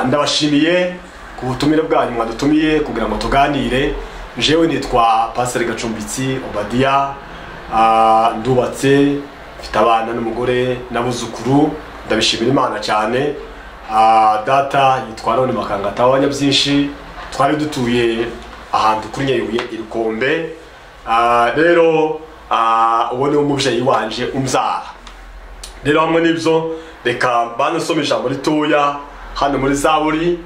turabashimiye ku butumire bwanyu mwadutumiye kugira ngo tuganire jewe nitwa pasiteri gacumbitsi obadiya ah, ndubatse mfite abana n'umugore n'abuzukuru ndabishimira imana cyane Ah, data yitwa none makangata wanya byinshi twari dutuye ahantu kuri nyayobuye irikombe Ah, rero ah, uwo ni umubyeyi wanje umbyara rero hamwe n'ibyo reka mbanze nsoma ijambo ritoya hano muri zaburi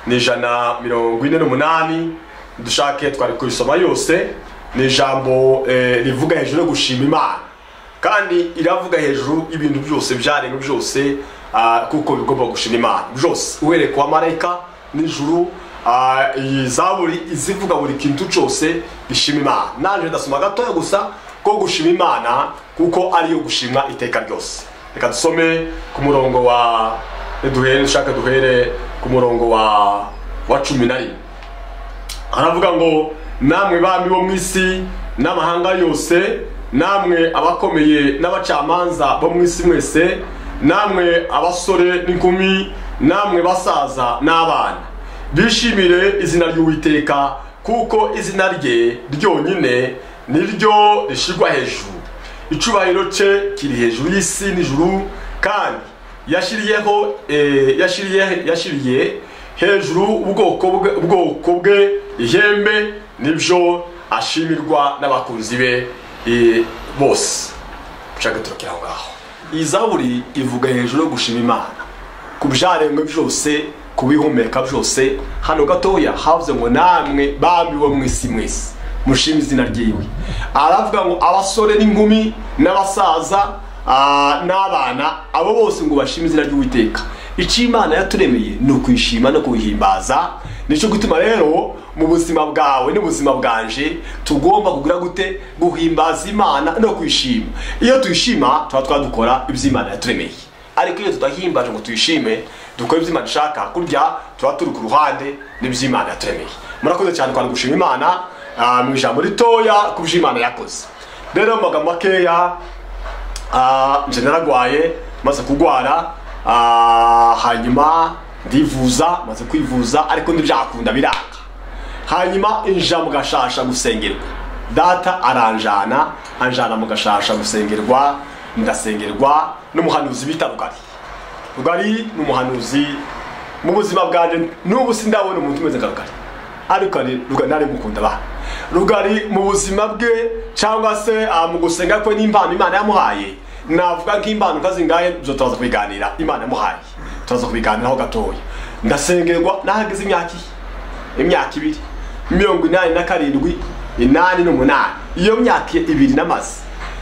ni ijana mirongo ine n'umunani dushake twari kubisoma yose ni ijambo eh, rivuga hejuru yo gushima imana kandi iravuga hejuru y'ibintu byose byaremwe byose ah, kuko bigomba gushima imana byose uhereye ku bamarayika n'ijuru ah, iyi zaburi izivuga buri kintu cyose gishima imana nanjye ndasoma gatoya gusa ko gushima imana kuko ariyo gushimwa iteka ryose reka dusome ku murongo wa duhere dushaka duhere ku murongo wa wa cumi na rimwe haravuga ngo namwe bami bo mu isi n'amahanga yose namwe abakomeye n'abacamanza bo mu isi mwese namwe abasore n'inkumi namwe basaza n'abana bishimire izina ry'uwiteka kuko izina rye ryonyine ni ryo rishyirwa hejuru icubahiro cye kiri hejuru y'isi n'ijuru kandi yashyiriyeho eh, yashyiriye yashyiriye hejuru ubwoko bwe ubwoko bwe ihembe nibyo ashimirwa n'abakunzi be eh, bose ushaka turokera aho ngaho iyi zaburi ivuga hejuru yo gushima imana ku byaremwe byose ku bihumeka byose hano gatoya havuze ngo namwe bami bo mu isi mwese mushima izina ryiwe aravuga ngo abasore n'inkumi n'abasaza ah, n'abana abo bose ngo bashime izina ry'uwiteka icyo imana yaturemeye ni ukuyishima no kuyihimbaza nicyo gutuma rero mu buzima bwawe n'ubuzima bwanje tugomba kugira gute guhimbaza imana no kuyishima iyo tuyishima tuba twadukora ibyo imana yaturemeye ariko iyo tudahimbaje ngo tuyishime dukore ibyo imana ishaka kurya tuba turi ku ruhande n'ibyo imana yaturemeye murakoze cyane kwari gushima imana ah, mu ijambo ritoya ku byo imana yakoze rero mu magambo makeya ah, nje naragwaye maze kugwara ah, hanyuma ndivuza maze kwivuza ariko ntibyakunda biranga hanyuma inja mu gashasha gusengerwa data aranjana anjana mu gashasha gusengerwa ndasengerwa n'umuhanuzi bita rugari rugari ni umuhanuzi mu buzima bwanjye n'ubu sindabona umuntu umeze nka rugari ariko ari- Rugari nari mukunda ba rugari mu buzima bwe cyangwa se ah, mu gusenga kwe n'impano imana yamuhaye navuga nk'impano nkazingahe byo turaza kubiganira imana yamuhaye turaza kubiganiraho gatoya ndasengerwa nahageze imyaka iyi imyaka ibiri mirongo inani na karindwi inani n'umunani iyo myaka ibiri n'amaze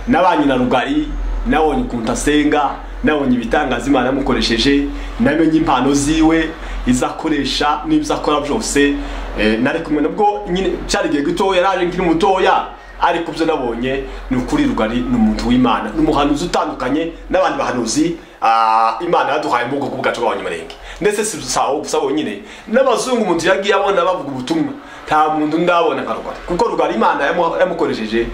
nabanye na rugari nabonye ukuntu asenga nabonye ibitangaza imana yamukoresheje namenye impano ziwe izo akoresha n'ibyo akora byose eh, nari kumwe nabwo nyine cyari igihe gitoya yaraje nkiri mutoya ariko byo nabonye ni ukuri rugari ni umuntu w'imana ni umuhanuzi utandukanye n'abandi bahanuzi ah, imana yaduhaye mu bwoko bwacu bw'abanyamurenge ndetse si gusa aho gusa bonyine n'abazungu umuntu yagiye abona bavuga ubutumwa nta muntu ndabona nka rugari kuko rugari imana yamu- yamukoresheje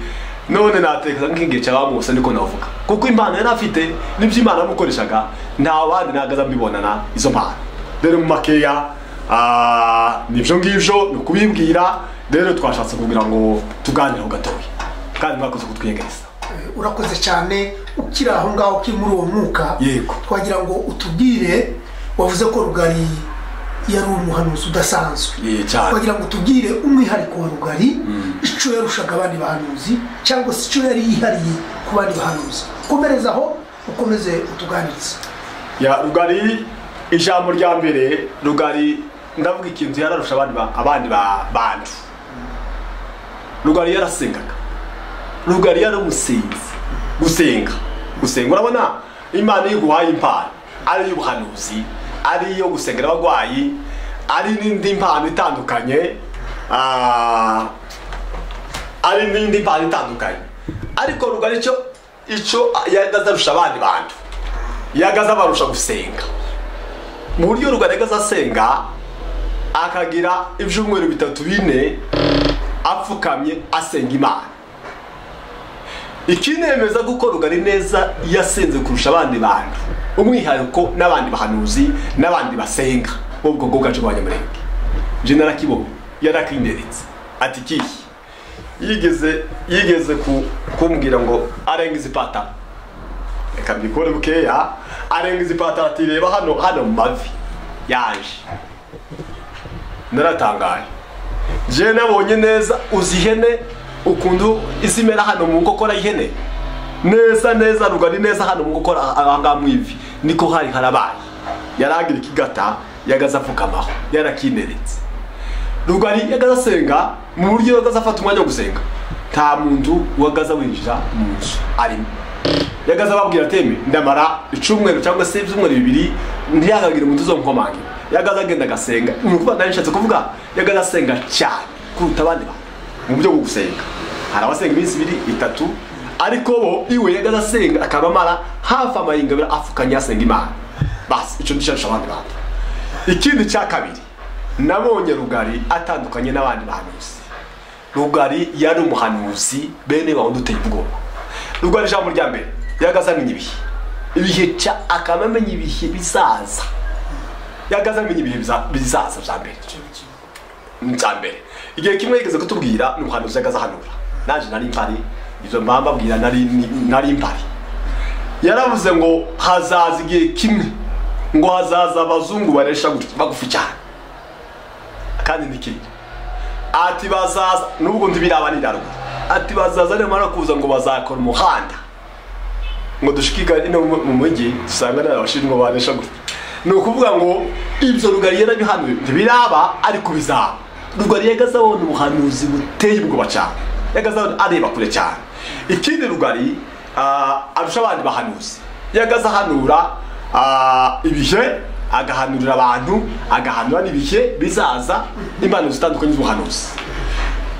none natekereza nk'igihe cy'abamuse niko navuga kuko impano yari afite n'ibyo imana yamukoreshaga nta bandi nahagaze mbibonana izo mpano rero mu makeya Ah, nibyo ngibyo ni ukubibwira rero twashatse kugira ngo tuganire ho gatoya kandi mwakoze kutwegereza urakoze cyane ukiri aho ngaho ukiri muri uwo mwuka Yego. twagira ngo utubwire wavuze ko rugari yari umuhanuzi udasanzwe Ye, cyane. twagira ngo utubwire umwihariko wa rugari icyo yarushaga abandi bahanuzi cyangwa se icyo yari yihariye ku bandi bahanuzi komereza aho ukomeze utuganirize ya rugari ijambo rya mbere rugari ndavuga ikintu yararusha abandi ba- abandi ba- bantu rugari yarasengaga rugari yari umusinzi gusenga gusenga urabona imana iyo iguhaye impano ari iy'ubuhanuzi ari iyo gusengera abarwayi ari n'indi mpano itandukanye ah, ari n'indi mpano itandukanye ariko rugari icyo icyo yagaze arusha abandi bantu yagaze abarusha gusenga mu buryo rugari yagaze asenga akagira ibyumweru bitatu bine apfukamye asenga imana ikinemeza kuko rugari neza yasenze kurusha abandi bantu umwihariko n'abandi bahanuzi n'abandi basenga nk'ubwo bwugacu bwa nyamurenge jenera kibo yarakinderetse ati kihi yigeze yigeze ku- kumbwira ngo arenga izi patara reka mbikore bukeya arenga izi patara ati reba hano hano mu mavi yaje naratangaye jewe nabonye neza uzi ihene ukuntu isi imera hano mu nkokora y'ihene neza neza rugari neza hano mu nkokora ahangaha mu ivi niko hari harabaye yaragira ikigata yagaze apfukamaho yarakineretse rugari yagaze asenga mu buryo yagaze afata umwanya wo gusenga nta muntu wagaze winjira mu nzu arimo yagaze ababwira ateme ndamara icumweru cyangwa se ibyumweru bibiri ntiyagagire umuntu uzonkomangira yagaze agenda agasenga ni ukuvuga nayo nshatse kuvuga yagaze asenga cyane kuruta abandi bantu mu buryo bwo gusenga hari abasenga iminsi ibiri itatu ariko bo iwe yagaze asenga akaba amara hafi amayinga abiri afukanye asenga imana basi icyo nicyo abandi bantu ikindi cya kabiri nabonye rugari atandukanye n'abandi bahanuzi rugari yari umuhanuzi bene bawe duteye ubwoba rugari ijambo rya mbere yagaze amenya ibihe ibihe cya akaba amenya ibihe bizaza yagaze amenya ibihe biza- bizaza bya mbere cya mbere igihe kimwe yigeze kutubwira ni umuhanuzi yagaze ahanura naje nari mpari ibyo mba mbabwira nari nari mpari yaravuze ngo hazaza igihe kimwe ngo hazaza abazungu baresha gutya bagufi cyane kandi ntikiri ati bazaza nubwo ntibirabanira ruguru ati bazaza nimara kuza ngo bazakora umuhanda ngo dushikigane no mu- mu mujyi dusanga nta bashinwa baresha gutya ni ukuvuga ngo ibyo rugari yarabihanuye ntibiraba ariko bizaba rugari yagaze abona ubuhanuzi buteye ubwoba cyane yagaze abona areba kure cyane ikindi rugari ah, arusha abandi bahanuzi yagaze ahanura ah, ibihe agahanurira abantu agahanura n'ibihe bizaza impanuro zitandukanye z'ubuhanuzi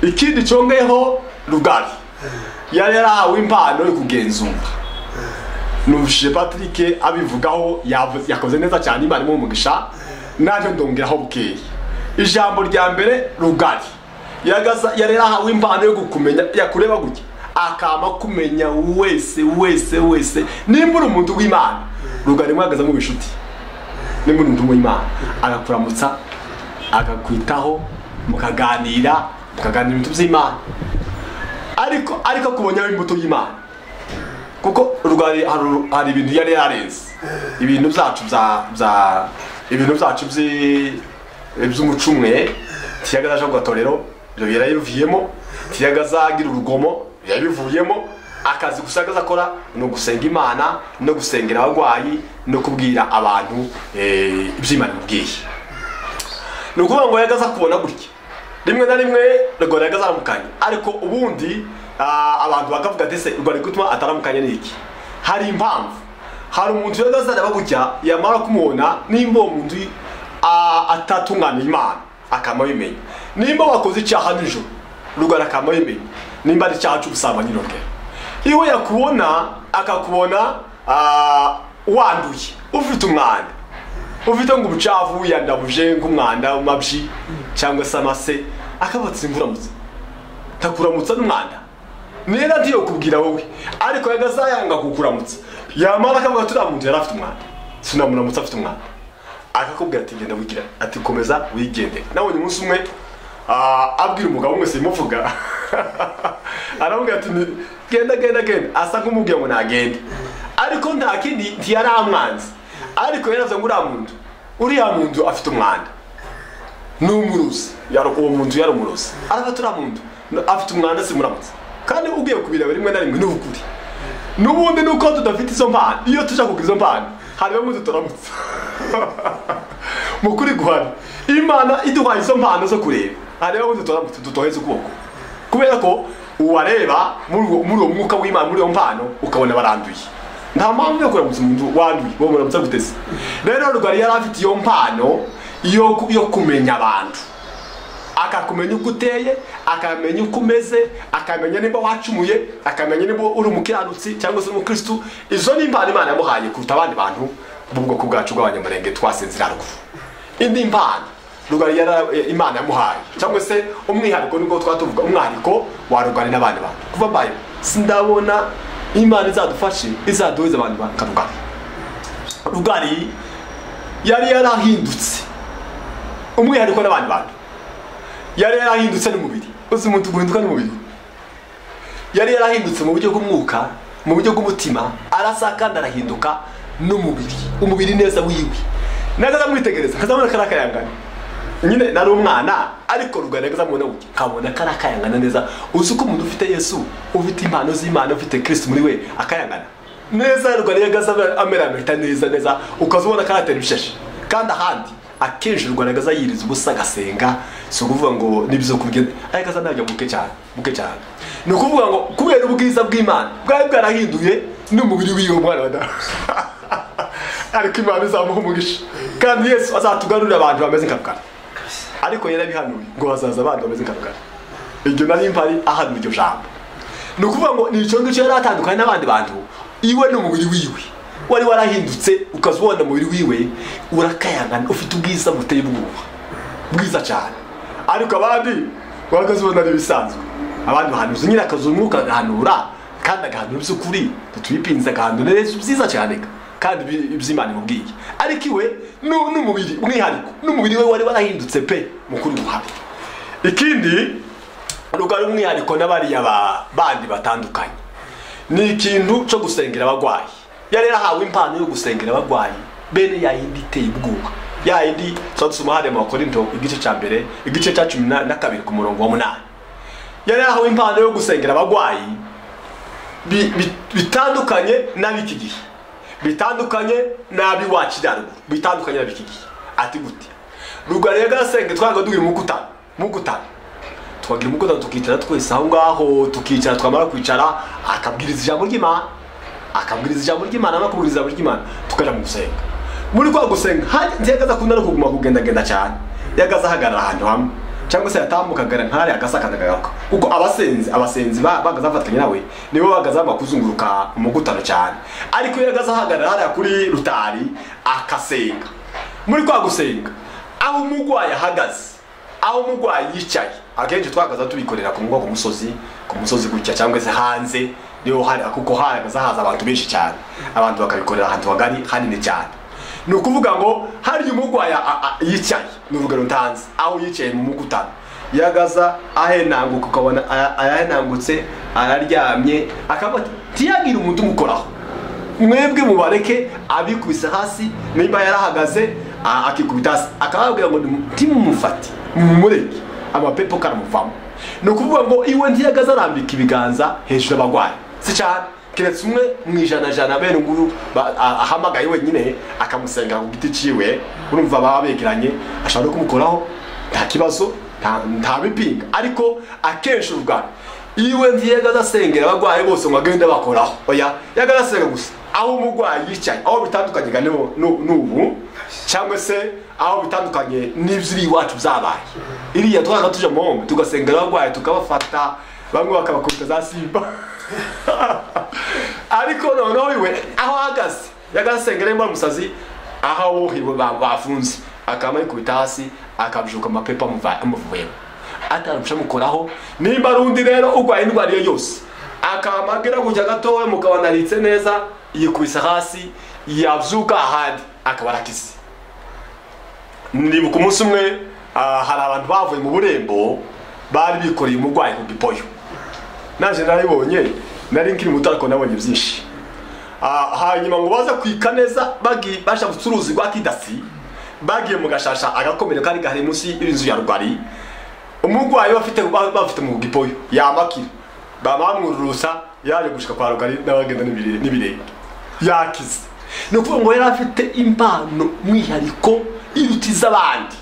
ikindi cyongeyeho rugari yari yarahawe impano yo kugenzura numvishije patrick abivugaho yavu- yakoze neza cyane imana imuha umugisha nanjye ndongeraho bukeya ijambo rya mbere rugari Yagaza- yari yarahawe impano yo kukumenya yakureba gutya akama kumenya wese wese wese nimba uri umuntu w'imana rugari mwagaze mu bishuti nimba uri umuntu w'imana agakuramutsa akakwitaho mukaganira mukaganira ibintu by'imana ariko ariko akubonyaho imbuto y'imana kuko rwari hari- hari ibintu yari yarenze ibintu byacu bya bya ibintu byacu by'i- by'umucumwe tiyaga aje kugatorero ibyo yarabivuyemo tiyaga azagira urugomo yarabivuyemo akazi gusa agaza akora ni ugusenga imana no gusengera abarwayi no kubwira abantu eh, iby'imana imubwiye ni ukuvuga ngo yagaza kubona gutya rimwe na rimwe rwari yagaza aramukanye ariko ubundi ah, abantu bakavuga ati se rwari gutuma ataramukanye n'iki hari impamvu hari umuntu yagaza areba gutya yamara kumubona nimba uwo muntu ah, atatunganya imana akama bimenya nimba wakoze icyaha nijoro rwari akama bimenya nimba ari icyaha cy'ubusambanyi n'ubwe iwe yakubona akakubona ah, wanduye ufite umwanda ufite ngo ubucafu yandabuje nk'umwanda w'amabyi cyangwa se amase akabatse imburamutse ntakuramutsa n'umwanda nera ntiyo kubwira wowe ariko yagazayanga kukuramutsa yamara akavuga ati uriya muntu yari afite umwanda sinamuramutsa afite umwanda akakubwira ati genda wigira ati komeza wigendere nabonye umunsi umwe ah, abwira umugabo umwe simuvuga aramubwira ati "Ni- genda genda genda asa nk'umubwira ngo nagende ariko nta kindi ntiyari amwanzi ariko yaravuze ngo uriya muntu uriya muntu afite umwanda ni umurozi Yaro- uwo muntu yari umurozi arafata uriya muntu no- afite umwanda simuramutse kandi ugiye kubireba rimwe na rimwe ni ukuri n'ubundi ni uko tudafite izo mpano iyo tujya kugira izo mpano hari bamwe tutaramutse mu kuri guhana imana iduhaye izo mpano zo kureba hari bamwe tutaramutse dutoheza ukuboko kubera ko uwareba muri uwo muri uwo mwuka w'imana muri iyo mpano ukabona baranduye nta mpamvu yo kuramutsa umuntu wanduye uwo muramutsa guteze rero rugari yari afite iyo mpano yo ku- yo kumenya abantu akakumenya uko uteye akamenya uko umeze akamenya niba wacumuye akamenya niba uri umukiranutsi cyangwa se umukirisitu izo ni impano imana yamuhaye kuruta abandi bantu b'ubwoko bwacu bw'abanyamurenge twasinzira ruguru indi mpano rugari yara- eh, imana yamuhaye cyangwa se umwihariko nibwo twaba tuvuga umwihariko wa rugari n'abandi bantu kuva mbaye sindabona imana izadufashe izaduhuza abantu bakarugari rugari yari yarahindutse umwihariko n'abandi bantu yari yarahindutse n'umubiri uzi umuntu guhinduka n'umubiri yari yarahindutse mu buryo bw'umwuka mu buryo bw'umutima arasa kandi arahinduka n'umubiri umubiri neza wiwe nagaza mwitegereza nkazamubona kariya kayangana nyine nari umwana ariko rugana nagaza mubona gutya nkabona kariya kayangana neza uzi uko umuntu ufite yesu ufite impano z'imana ufite kirisi muri we akayangana neza rugana yagaza ameranyita neza neza ukaza ubona karatera ibishashi kandi ahandi akenshi rugana agaza yiriza ubusa agasenga si ukuvuga ngo n'ibyo kubwira ariko aza ntabyo muke cyane muke cyane ni ukuvuga ngo kubera ubwiza bw'imana bwari bwarahinduye n'umubiri w'iyo mwana wa dawe ariko imana izamuha umugisha kandi yesu azatugarurira abantu bameze nka rugana ariko yarabihanuye ngo hazaza abandi bameze nka rugana iryo nari mpari ahanura iryo jambo ni ukuvuga ngo ni icyo ngicyo yari atandukanye n'abandi bantu iwe n'umubiri wiwe wari warahindutse ukaza ubona umubiri wiwe urakayangana ufite ubwiza buteye ubwoba bwiza cyane ariko abandi bahagaze ubona ari ibisanzwe abandi bahanuza nyine akazuba umwuka agahanura kandi agahanura iby'ukuri ntitubipinze agahanura neza byiza cyane kandi ibi- iby'imana imubwiye ariko iwe nu- n'umubiri umwihariko n'umubiri we wari warahindutse pe mukuru uruhare ikindi nubwo ari umwihariko n'abariya ba- bandi batandukanye ni ikintu cyo gusengera abagwayi yari yarahawe impano yo gusengera abagwayi bene yayindi iteye ubwoba yayindi tuba dusoma hariya mu bakorinto igice cya mbere igice cya cumi na na kabiri ku murongo wa munani yari yarahawe impano yo gusengera abagwayi bi- bi- bitandukanye n'ab'iki gihe bitandukanye n'ab'iwakiraruguru bitandukanye n'ab'iki gihe ati gute rugara yagasenge twaga duhira umukutano umukutano twagira umugoroba tukicara twese aho ngaho tukicara twamara kwicara akabwiriza ijambo ry'imana akabwiriza ijambo ry'imana no kubwiriza ijambo ry'imana tukajya mu gusenga muri kwa gusenga hanze yagaza akunda no kuguma kugendagenda cyane yagaza ahagarara ahantu hamwe cyangwa se yatambukaga ntare agasakana agaruka kuko abasenzi abasenzi ba- bagaza bafatanya nawe nibo bagaza banga kuzunguruka umugutano cyane ariko iyo yagaza ahagarara hariya kuri rutari akasenga muri kwa gusenga aho umurwayi ahagaze aho umurwayi yicaye akenshi twahagaze tubikorera ku mugongo ku musozi ku musozi gutya cyangwa se hanze niho hari kuko hahagaze haza abantu benshi cyane abantu bakabikorera ahantu hagari hanini cyane ni ukuvuga ngo hari umurwayi a- a- yicaye ni urugero ntanze aho yicaye mu mugutano yagaza ahenanguka ukabona aya- ayahenangutse araryamye akavuga ati ntiyagire umuntu umukoraho mwebwe mubareke abikubise hasi nimba yarahagaze a- akikubita hasi akababwira ngo ntimumufate mumureke amapepo karamuvamo ni ukuvuga ngo iwe ntiyagaze arambika ibiganza hejuru abagwayi si cyane keretse umwe mu ijana jana bene nguyu ba- a- ahamagaye wenyine akamusenga ku giti ciwe urumva baba begeranye ashobora no kumukoraho nta kibazo nta- nta bipinga ariko akenshi urugano iwe ntiyagaza asengera abagwayi bose ngo agende bakoraho oya yagaza asenga gusa aho umurwayi yicaye aho bitandukanye ga n'ubu- n'u- n'ubu cyangwa se aho bitandukanye n'ibyo iwacu byabaye iriya twaga tujya mu hombe tugasengera abagwayi tukabafata bamwe bakabakubita za simba ariko noneho iwe aho ahagaze yagaza asengera imba umusazi aho abohiwe bafunze akaba yikubita hasi akabyuka amapepa amuva- amuvuyemo ataramushamukoraho nimba ari undi rero urwaye indwara iyo yose akamagira kujya gatoya mugabo anaritse neza yikubise hasi yabyuka ahandi akaba arakize nibuka umunsi umwe ah, hari abantu bavuye mu burembo bari bikoreye umurwayi ku gipoyo naje narabibonye nari nkiri muto ariko nabonye byinshi Ah, hanyuma ngo baze kwika neza bagi- bashaka gucuruza rwa kidasi bagiye mu gashasha agakomero kari gahari munsi y'inzu ya rugari umurwayi bafite ba- bafite mu gipoyo yamakira bamwamwururusa yaje gushika kwa rugari n'abagenda n'ibire- n'ibirenge yakize ni ukuvuga ngo yari afite impano mwihariko iruta iz'abandi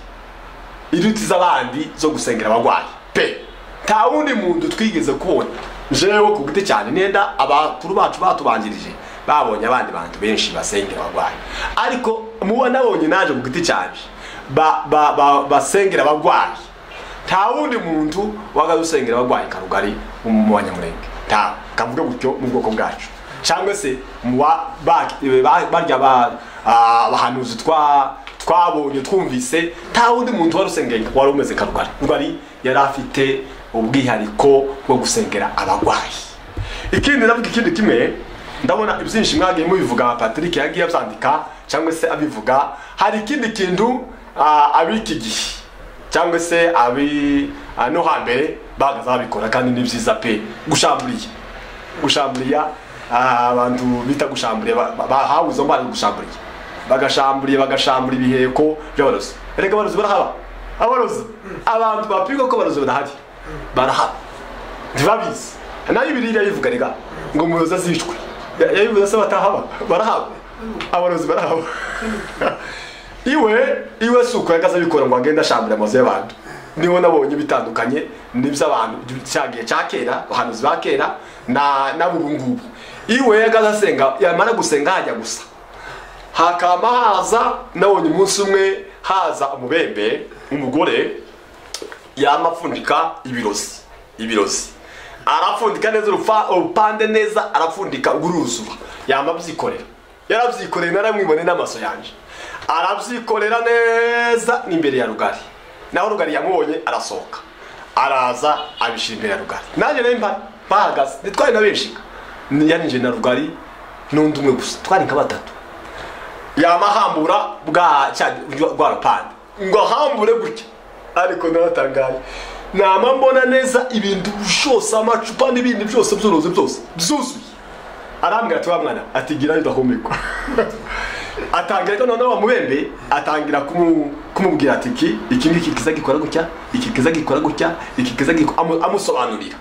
iruta iz'abandi zo gusengera abagwayi pe nta wundi muntu twigeze kubona jewe ku giti cyane nenda abakuru bacu batubanjirije babonye abandi bantu benshi basengera abagwayi ariko muba nabonye naje ku giti cyanje ba- ba- ba- basengera abagwayi nta wundi muntu wakadusengera abagwayi karugari mu banyamurenge nta kavuga gutyo mu bwoko bwacu cyangwa se mu ba- ba- ba- barya ba- ah, abahanuzi twa- twabonye twumvise nta wundi muntu wari usengera wari umeze karugari rugari yari afite ubwihariko bwo gusengera abagwayi ikindi navuga ikindi kimwe ndabona ibyinshi mwagiye mubivuga patrick yagiye abyandika cyangwa se abivuga hari ikindi kintu ah, ab'iki gihe cyangwa se abi no hambere bahagaze babikora kandi ni byiza pe gushamburiye gushamburiya ah, abantu bita gushamburiya bahawe izo mbaraga gushamburiya bagashamburiye bagashambura ibiheko by'abarozi erega abarozi barahaba abarozi abantu bapigwa ko abarozi barahari barahaba ntibabizi nayo ibirira yivuga rega ngo umuyobozi azicwe Ya- yabivuze se batahaba barahaba abarozi barahaba iwe iwe si uko yagaze abikora ngo agende ashambura amazu y'abantu niho nabonye bitandukanye n'iby'abantu cyagiye cya kera abahanuzi ba kera na n'abubu ngubu iwe yagaze asenga yamara gusenga hajya gusa hakama haza nabonye umunsi umwe haza umubembe w'umugore yama apfundika ibirozi ibirozi arapfundika neza urufa- urupande neza arapfundika uruzura yama abyikorera yarabyikoreye naramwibone n'amaso yanjye arabyikorera neza n'imbere ya rugari naho rugari yamubonye arasohoka araza abishyira imbere ya rugari nanjye nari mpari bahagaze ntitwari na benshi yarinjiye na rugari n'undi umwe gusa twari nka batatu yamahambura bwa cya rwa rupande ngo ahambure gutya ariko naratangaye nama mbona neza ibintu byose amacupa n'ibindi byose by'uruzi byose byuzuye arambwira ati wa mwana ati gira idahumekwa atangira ko noneho wamubembe atangira kumu- kumubwira ati iki iki ngiki kiza gikora gutya iki kiza gikora gutya iki kiza gikora amu- amusobanurira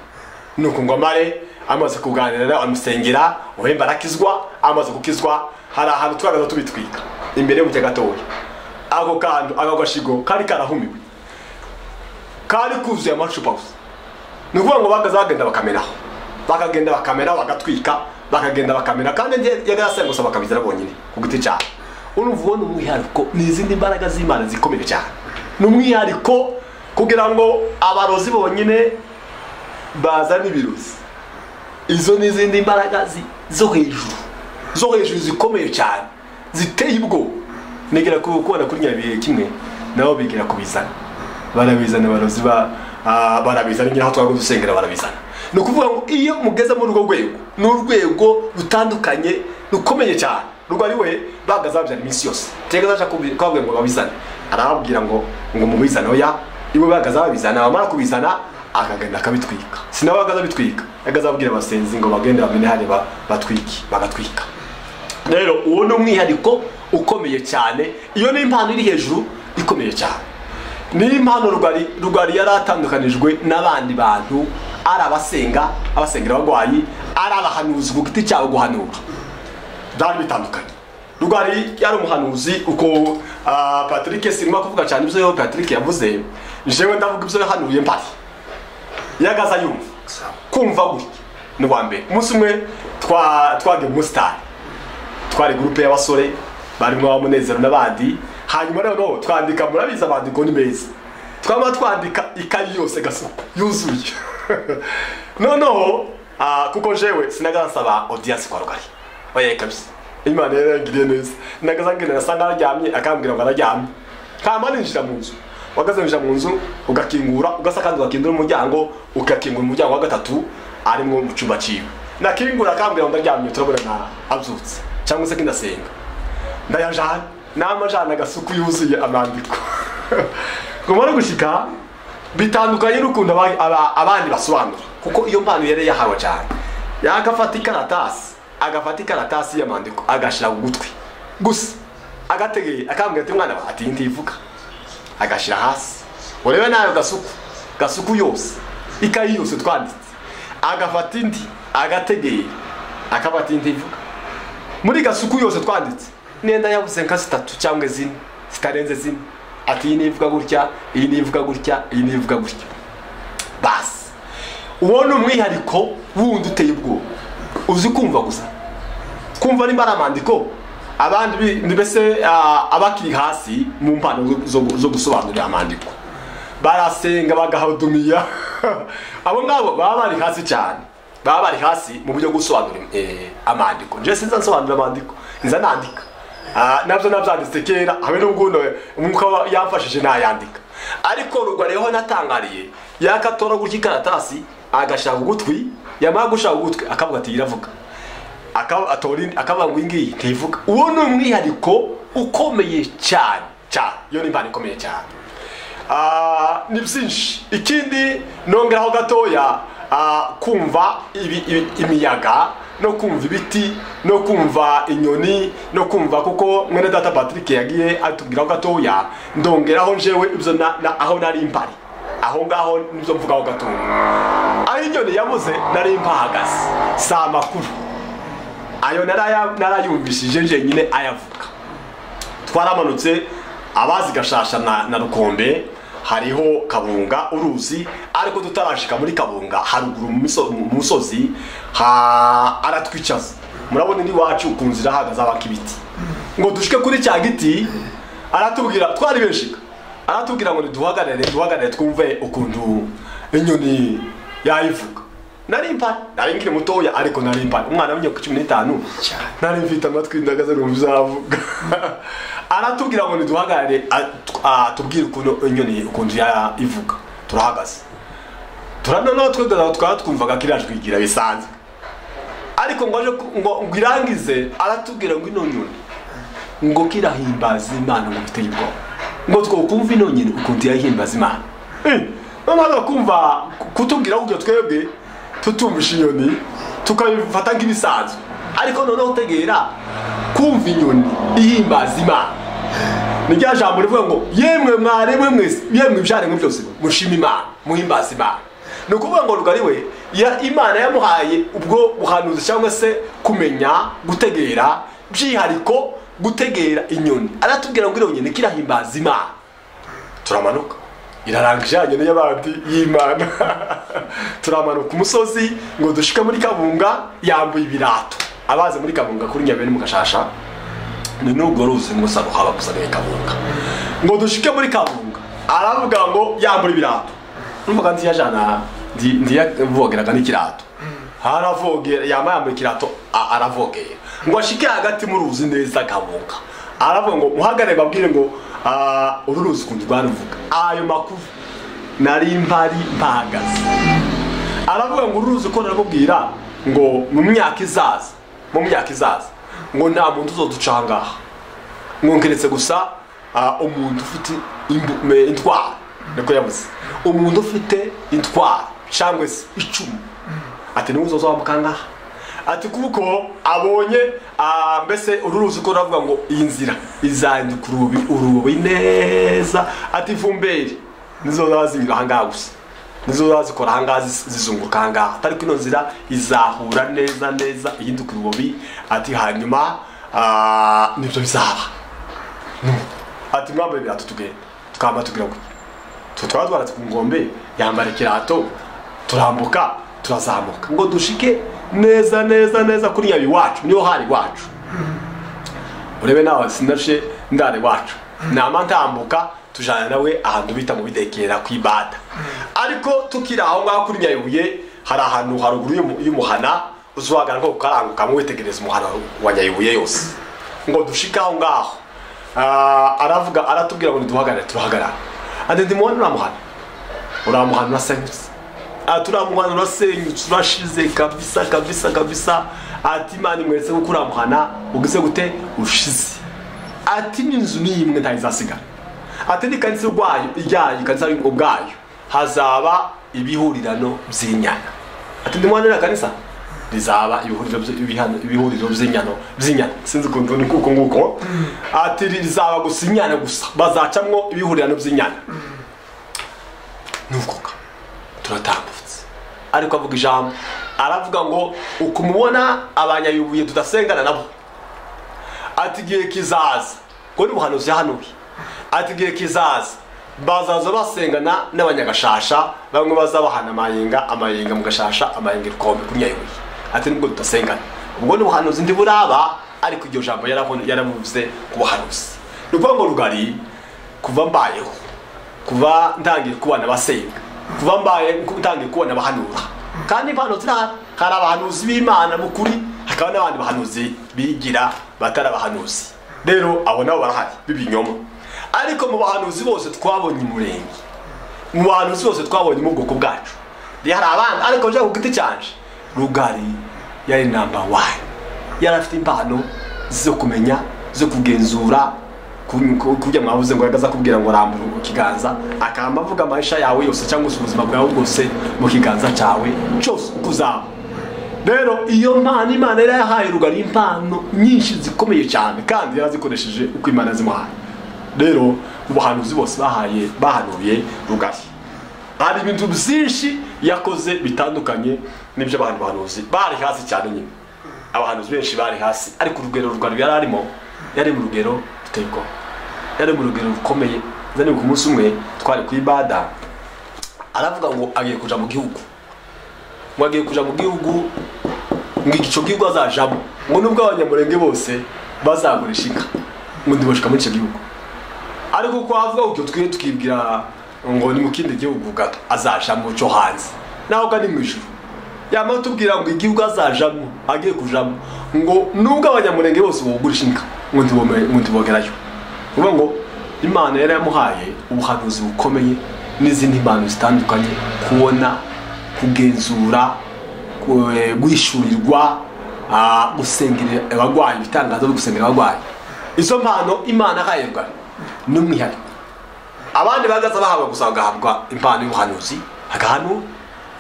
nuko ngo amare amaze kuganira amusengera uhemba arakizwa amaze gukizwa hari ahantu twagaza tubitwika imbere y'umucya gatoya ako kantu ako gashigo kari karahumiwe kari kuzuye amacupa gusa ni ukuvuga ngo bakaza bagenda bakameraho bakagenda bakameraho bagatwika bakagenda bakamera kandi njye yagarasanga gusa bakabizira bonyine ku giti cyane urumva ubona umwihariko ni izindi mbaraga z'imana zikomeye cyane ni umwihariko kugira ngo abarozi bonyine bazana ibirozi izo ni izindi mbaraga zi- zo hejuru zo hejuru zikomeye cyane ziteye ubwoba nigera ku kubona kuri nyabihe kimwe nabo bigira kubizana barabizana abarozi ba ah, barabizana nyiraho twagoze dusengera barabizana ni ukuvuga ngo iyo mugeze muri urwo rwego ni urwego rutandukanye rukomeye cyane rwo ari we bagaze babyana iminsi yose tega zaca kubabwira ngo babizane arababwira ngo ngo mubizane oya iwe bagaze babizana bamara kubizana akagenda akabitwika sinaba agaza bitwika agaza abwira abasenzi ngo bagende bamenye hari ba- batwiki bagatwika rero uwo ni umwihariko ukomeye cyane iyo ni impano iri hejuru ikomeye cyane niyo impano rugari rugari yari atandukanijwe n'abandi bantu ari abasenga abasengera abarwayi ari abahanuzi ku giti cyabo guhanura byari bitandukanye rugari yari umuhanuzi uko ah, patrick sinima kuvuga cyane ibyo patrick yavuze jewe ndavuga ibyo yahanuye mpari yagaza yumva kumva gutya ni uwa mbere umunsi umwe twa- twagiye muri sitari twari gurupe y'abasore barimo abamunezero n'abandi hanyuma noneho twandika murabizi amandiko ni meza twaba twandika ikayi yose gasa yuzuye noneho ah, kuko jewe sinagaza nsaba audience kwa rugari oya kabisa imana yarangiriye neza nagaza ngira nasa nararyamye akambwira ngo araryamye hama ninjira mu nzu wagaze ninjira mu nzu ugakingura ugasa kandi ugakingura umuryango ugakingura umuryango wa gatatu arimo mu cyumba cyiwe nakingura akambwira ngo ndaryamye turabona na abyutse cyangwa se kinasenga ndayajana n'amajana agasuku yuzuye amandiko ngo mare gushyika bitandukanye n'ukuntu aba- aba- abandi basobanura kuko iyo mpano yari yahawe cyane yagafata ikaratasi agafata ikaratasi y'amandiko agashyira ku gutwi gusa agategeye akambwira ati mwana wa ati ntivuga agashyira hasi urebe nayo gasuku gasuku yose ikayi yose twanditse agafata indi agategeye akabata indi ivuga muri gasuku yose twanditse nenda yabuze nka zitatu cyangwa zine zitarenze zine ati iyi nivuga gutya iyi nivuga gutya iyi nivuga gutya basi uwo ni umwihariko wundi uteye ubwoba uzi kumva gusa kumva nimba ari amandiko abandi bi- ni mbese ah, abakiri hasi mu mpano zo- zo- zo gusobanurira amandiko barasenga bagahadumiya abo ngabo baba bari hasi cyane baba bari hasi mu buryo bwo gusobanura eh, amandiko njye sinza nsobanura amandiko nza nandika Ah, nabyo nabyanditse kera habe n'ubwo umwuka wa- yamfashije nayandika ariko rugariho natangariye yakatora gutya ikaratasi agashaka ugutwi yamara gushaka ugutwi akavuga ati iravuga akaba atora indi- akavuga ngo iyi ngiyi ntivuga uwo ni umwihariko ukomeye cyane cyane iyo ni impano ikomeye cyane Ah, ni byinshi ikindi nongeraho gatoya ah, kumva ibi- ibi- imiyaga no kumva ibiti no kumva inyoni no kumva kuko mwene data patrick yagiye atubwiraho gatoya ndongeraho njyewe ibyo na- na- aho nari mbari aho ngaho nibyo mvugaho gatoya aho inyoni yabuze nari mpahagaze si amakuru ayo naraya- narayumvishije njyenyine ayavuga twaramanutse abazi gashasha na, na rukombe hariho kabunga uruzi ariko tutarashika muri kabunga haruguru mu miso- mu musozi ha aratwicaza murabona indi wacu ku nzira hahagaze abakibiti ngo dushike kuri cya giti aratubwira twari benshika aratubwira ngo duhagarare duhagarare twumve ukuntu inyoni yayivuga nari mpari nari nkiri mutoya ariko nari mpari umwana w'imyaka cumi n'itanu nari mfite amatwi ndagaze numva izavuga aratubwira ngo niduhagarare at- ah, tubwire ukuntu inyoni ukuntu ya- ivuga turahagaze turanoneho twe dutatu twaba twumvaga kiriya twigira bisanzwe ariko ngo aje ku- ngo ngo irangize aratubwira ngo ino nyoni ngo kirahimbaza imana ngo biteye ubwoba ngo twokumva ino nyine ukuntu yahimbaza imana Eh, noneho agakumva kutubwira ubwo twebwe tutumvisha inyoni tukabifata nk'ibisanzwe ariko noneho utegera kumva inyoni ihimbaza imana ni rya jambo rivuga ngo yemwe mwaremwe mwese yemwe ibyaremwe byose mushima imana muhimbaze imana ni ukuvuga ngo rugari we ya- imana yamuhaye ubwo buhanuzi cyangwa se kumenya gutegera by'ihariko gutegera inyoni aratubwira ngo iriya nyoni kirahimbaza imana turamanuka irarangije ya nyoni y'abandi y'imana turamanuka umusozi ngo dushike muri kabunga yambuye ibirato abaze muri kabunga kuri nyabere mu gashasha ni nubwo ruzi ngo sa ruhaba gusa ni kabunga ngo dushike muri kabunga aravuga ngo yambura ibirato numvaga nzi yajana ndi ndiyavogeraga n'ikirato aravogera yambaye yambaye ikirato a- aravogera ngo ashike hagati mu ruzi neza kabunga aravuga ngo muhagarare babwire ngo ah, uru ruzi ukuntu rwaruvuga ayo makuru nari mpari mpahagaze aravuga ngo uruzi ko naramubwira ngo mu myaka izaza mu myaka izaza ngo nta muntu uzoduca aha ngaha ngo keretse gusa ah, umuntu ufite imbu- me- intwaro niko yavuze umuntu ufite intwaro cyangwa se icumu ati niwe uzozamuka aha ngaha ati kuko abonye ah, mbese uru ruzi ko ravuga ngo iyi nzira izahinduka urubi urubi neza ati ivumberi nizo zaba zinyura aha ngaha gusa nizo zazikora ahangaha zis- zizunguruka ahangaha atari ko ino nzira izahura neza neza ihinduka urubobi ati hanyuma ah, nibyo bizaba No. ati mwambaye ibirato tugenda tukamba tugira gutya twe twaba twaratse ku ngombe yambara ikirato turambuka turazamuka ngo dushike neza neza neza kuri nyabi wacu niho hari iwacu urebe nawe sinashe ndare wacu nama ntambuka tujana nawe ahantu bita mu bidekera ku ibada ariko tukiri aho ngaho kuri nyabibuye hari ahantu haruguru y'umu- y'umuhana uzwagana nko kukaranguka mwitegereza umuhana wa nyabibuye yose ngo dushike aho ngaho Ah, aravuga aratubwira ngo niduhagarare turahagarara ati ndimubona uriya muhana uriya muhana urasenyutse ati uriya muhana urasenyutse urashize kabisa kabisa kabisa ati imana imweretse ko uriya muhana ugize gute ushize ati n'inzu ni imwe ntayo izasigara ati n'ikanisa rwayo ryayo ikanisa ubwayo hazaba ibihurirano by'inyana ati ndimwanira kanisa rizaba ibihuriro by- ibihano- ibihuriro by'inyano by'inyana sinzi ukuntu ni kuko nguko ati rizaba gusa inyana gusa bazacamwo ibihurirano by'inyana nuvuga turatambutse ariko avuga ijambo aravuga ngo ukumubona abanyabibuye tudasengana nabo ati igihe kizaza ngo ni ubuhanuzi yahanuye ati igihe kizaza bazaza basengana n'abanyagashasha bamwe bazabahana amayenga amayenga mu gashasha amayenga ibikombe kuri nyayoboye ati nubwo tudasengana ubwo ni ubuhanuzi ndi buraba ariko iryo jambo yaravu- yaravuze ku buhanuzi ni ukuvuga ngo rugari kuva mbayeho kuva ntangiye kubona abasenga kuva mbaye ntangiye kubona abahanura kandi impano zirahari hari abahanuzi b'imana mu kuri hakaba n'abandi bahanuzi bigira batari abahanuzi rero abo nabo barahari b'ibinyoma ariko mu bahanuzi bose twabonye umurenge mu bahanuzi bose twabonye mu bwoko bwacu hari abandi ariko njya ku giti cyanje rugari yari namba wani yari afite impano zo kumenya zo kugenzura kujya mwabuze ngo yagaza akubwira ngo rambura ikiganza akamba avuga amasha yawe yose cyangwa se ubuzima bwawe bwose mu kiganza cyawe cyose uko uzaba rero iyo mpano imana yari yahaye rugari impano nyinshi zikomeye cyane kandi yarazikoresheje uko imana zimuhaye rero mu bahanuzi bose bahaye bahanuye rugari hari ibintu byinshi yakoze bitandukanye n'ibyo abantu bahanuzi bari hasi cyane nyine abahanuzi benshi bari hasi ariko urugero rugari yari arimo yari mu rugero ruteye ubwoba yari mu rugero rukomeye nzani ku munsi umwe twari ku ibada aravuga ngo agiye kuja mu gihugu ngo agiye kuja mu gihugu ngo igico gihugu azajamo ngo nubwo abanyamurenge bose bazagurisha inka ngo ndibashika muri icyo gihugu ariko ko avuga utyo twiye tukibwira ngo ni mu kindi gihugu gato azajamo cyo hanze naho kandi mu ijuru yamara tubwira ngo igihugu azajamo agiye kujamo ngo nubwo abanyamurenge bose bogurisha inka ngo ntibome- ngo ntibogerayo uvuga ngo imana yari yamuhaye ubuhanuzi bukomeye n'izindi mpano zitandukanye kubona kugenzura ku- eh, guhishurirwa ah, gusengerera abarwayi ibitangazo byo gusengera abarwayi izo mpano imana ahaye rwari ni umwihariko abandi bagaza bahabwa gusa bagahabwa impano y'ubuhanuzi hagahano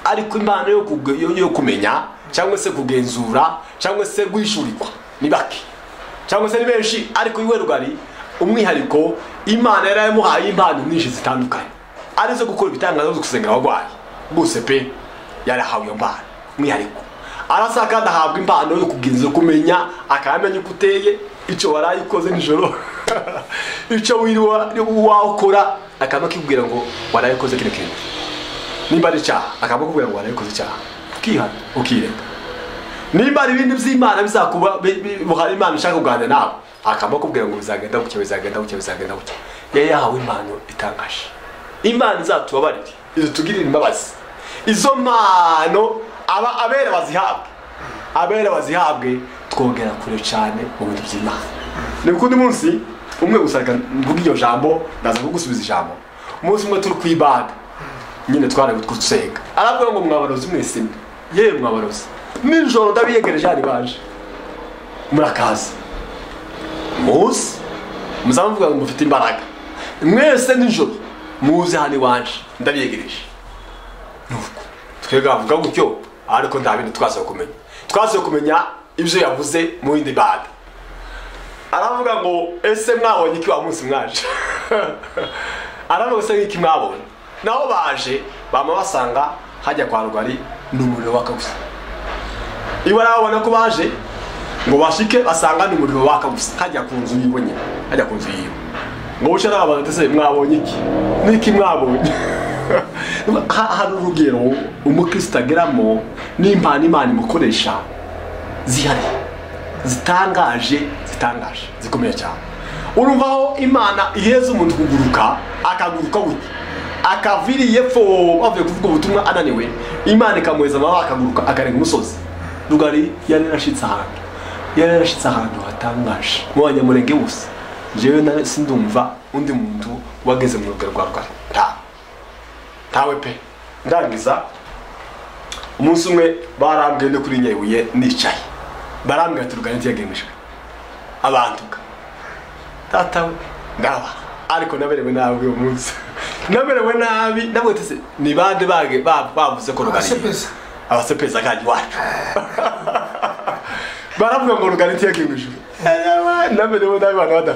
ariko impano yo, kuge- yo, yo kumenya cyangwa se kugenzura cyangwa se guhishurirwa ni bake cyangwa se ni benshi ariko iwe rugari umwihariko imana yari yamuhaye impano nyinshi zitandukanye arizo gukora ibitangazo byo gusengera abarwayi bose pe yarahawe iyo mpano umwihariko arasa kandi ahabwa impano yo kugenzura kumenya akamenya uko uteye icyo waraye ukoze nijoro icyo wiriwa wakora akaba akikubwira ngo waraye ukoze kino kintu nimba ari icyaha akaba akubwira ngo waraye ukoze icyaha ukihana ukirenga nimba hari ibindi by'imana bizakuba bi- bi- buhari imana ushaka kuganira nawe akaba akubwira ngo bizagenda gutya bizagenda gutya bizagenda gutya yari yahawe impano itangaje imana izatubabarire izitugirire imbabazi izo mpano aba abera bazihabwe abera bazihabwe twongera kure cyane mu bintu by'imana ni ku undi munsi umwe gusa reka mvuge iryo jambo ndaza kugusubiza ijambo umunsi umwe turi ku ibada nyine twari twusenga aravuga ngo mwabarozi mwese mwe yewe mwabarozi nijoro ndabiyegereje hari baje murakaza muzi muzaba muvuga ngo mufite imbaraga mwese nijoro muze hano iwaje ndabiyegereje nuko twebwe avuga gutyo ariko nta bintu twaze kumenya twaze kumenya ibyo yavuze mu yindi bada aravuga ngo ese mwabonye iki wa munsi mwaje aravuga se nk'iki mwabonye naho baje bama basanga hajya kwa rugari ni umuriro waka gusa iwe arababona ko baje ngo bashike basanga ni umuriro waka gusa hajya ku nzu yiwe nyine hajya ku nzu yiwe ngo buce arababaza ati ese mwabonye iki n'iki mwabonye Ha- hari urugero umukristo ageramo n'impano imana imukoresha zihariye zitangaje zitangaje zikomeye cyane urumva aho imana iheza umuntu kuguruka akaguruka gutya akaviriye fo bavuye kuvuga ubutumwa ananiwe imana ikamuheza amababa akaguruka akarenga umusozi rugari yari yarashitse ahantu yari yarashitse ahantu hatangaje mu banyamurenge bose njyewe na sindumva undi muntu wageze mu rugero rwa rugari nta ntawe pe ndangiza umunsi umwe barambwiye no kuri nyabuye nicaye barambwira ati rugari ntiyagemejwe abantu ga data we ndaba ariko naberewe nabi uwo munsi naberewe nabi nawe tese ni bande bage ba- bavuze ko rugari Abasepeza. abasepeza kandi iwacu baravuga ngo rugari ntiyagemejwe Eeeh, naberewe nabi abantu badapfa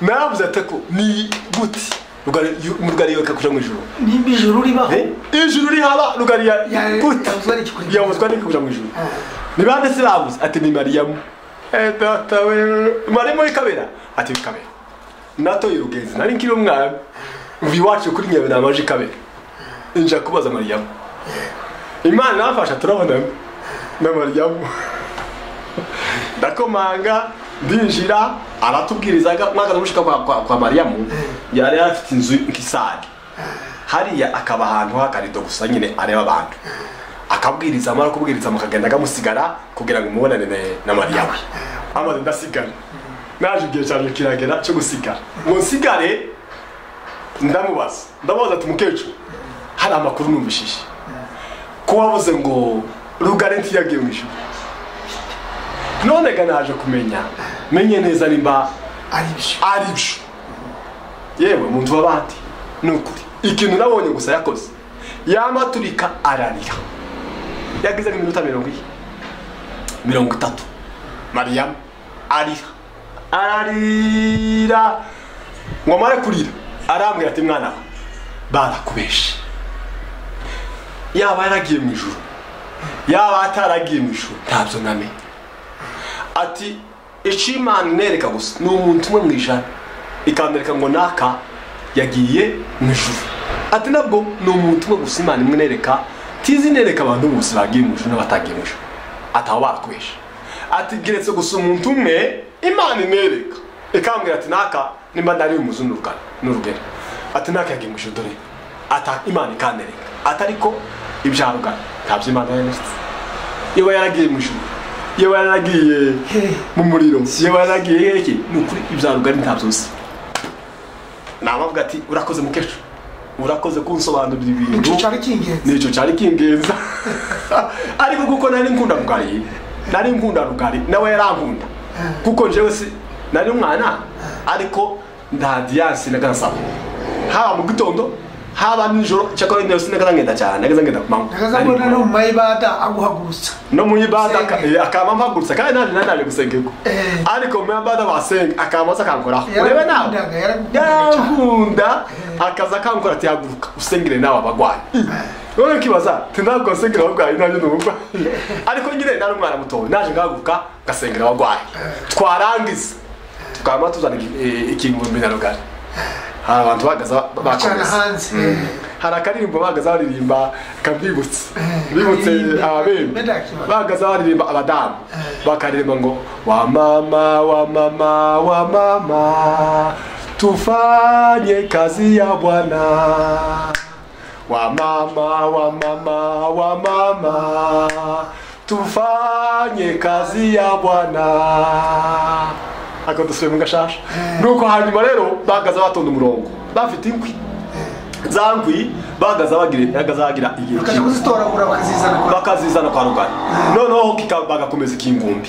navuze ati ko ni gute rugari rugari yoka kuja mu ijuru nimba ijuru ribaho Eh, ijuru rihaba rugari Ya- yavuzwa n'iki kuri- yavuzwa n'iki kuja mu ijuru ni bande se babuze ati ni mariyamu Eh, data we mariyamu w'ikabera ati w'ikabera natoye urugenzi nari nkiri umwana ubu iwacu kuri nyabera amaje ikabera nja kubaza mariyamu imana yafasha turabonana na mariyamu ndakomanga ndinjira aratubwirizaga mwaka n'umushika kwa, kwa, kwa mariyamu yari afite inzu nk'isari hariya akaba ahantu h'akarido gusa nyine areba abantu akabwiriza amara kubwiriza mukagenda akamusigara kugira ngo umubonane na- na mariyamu amaze ndasigara naje igihe cyanjye kiragera cyo gusigara ngo nsigare ndamubaza ndamubaza ati mukecuru hari amakuru numvishije ko wavuze ngo rugari ntiyagiye mu ijuru none ga naje kumenya menye neza nimba ari byo ari byo yewe mu nzu w'abandi ni ukuri ikintu nabonye gusa yakoze yamaturika ararira yagize nk'iminota mirongo ine mirongo itatu mariyamu arira ararira ngo amare kurira arambwira ati mwana we barakubeshe yaba yaragiye mu ijuru yaba ataragiye mu ijuru ntabyo namenye ati icyo imana inereka gusa ni umuntu umwe mu ijana ikamwereka ngo naka yagiye mu ijuru ati nabwo ni umuntu umwe gusa imana imwe inereka tizi inereka abantu bose bagiye mu ijuru n'abatagiye mu ijuru ataba baratwesha ati geretse gusa umuntu umwe imana inereka ikambwira ati naka nimba nari umuzu n'urugana n'urugero ati naka yagiye mu ijuru dore ata imana ikantereka ati ariko ibya rugana ntabyo imana yaneretse iba yaragiye mu ijuru yewe yaragiye mu muriro yewe yaragiye hehe ni ukuri ibya rugari ntabyo uzi nabavuga ati urakoze mukecuru urakoze kunsobanurira ibintu icyo cyari cy'ingenzi nicyo cyari kingenza ariko kuko nari nkunda rugari nari nkunda rugari nawe yarankunda kuko njyewe si nari umwana ariko nta diyanse nagasaba haba mu gitondo haba nijoro cyakora njyewe sinagaza ngenda cyane nagaza ngenda ku manywa ntagazabona no mu mayibada aguhagurutsa no mu ibada Gusenga. aka- eh, akaba mpagurutsa kandi nani nani ari gusengerwa Eh. ariko mu ibada basenga akaba maze akankoraho urebe nawe yarakundaga yarakundaga cyane yankunda akaza akankora ati haguruka usengere nawe abarwayi none nkibaza ti ntabwo nsengera abarwayi nanjye ni umurwayi ariko nyine nari umwana mutoya naje ngahaguruka ngasengera abarwayi twarangiza tukaba tuzana iki- eh, ikingo mbinarugari hari abantu bahagaze ba- cyane bakomeza hanze hari akaririmbo bahagaze baririmba kabibutse Eh, bibutse akaririmbo. ababembe Bedaki, bahagaze baririmba abadamu Eh. bakaririmba ngo wa mama wa mama wa mama tufanye kazi ya bwana wa mama wa mama wa mama tufanye kazi ya bwana ako dusubiye mu gashasha nuko hanyuma rero bahagaze batonda umurongo bafite inkwi za nkwi bahagaze bagira bahagaze bagira igihe bakajya kimwe kuzitoragura bakazizana kwa bakazizana kwa rugari noneho kika- bagakomeza ikingumbi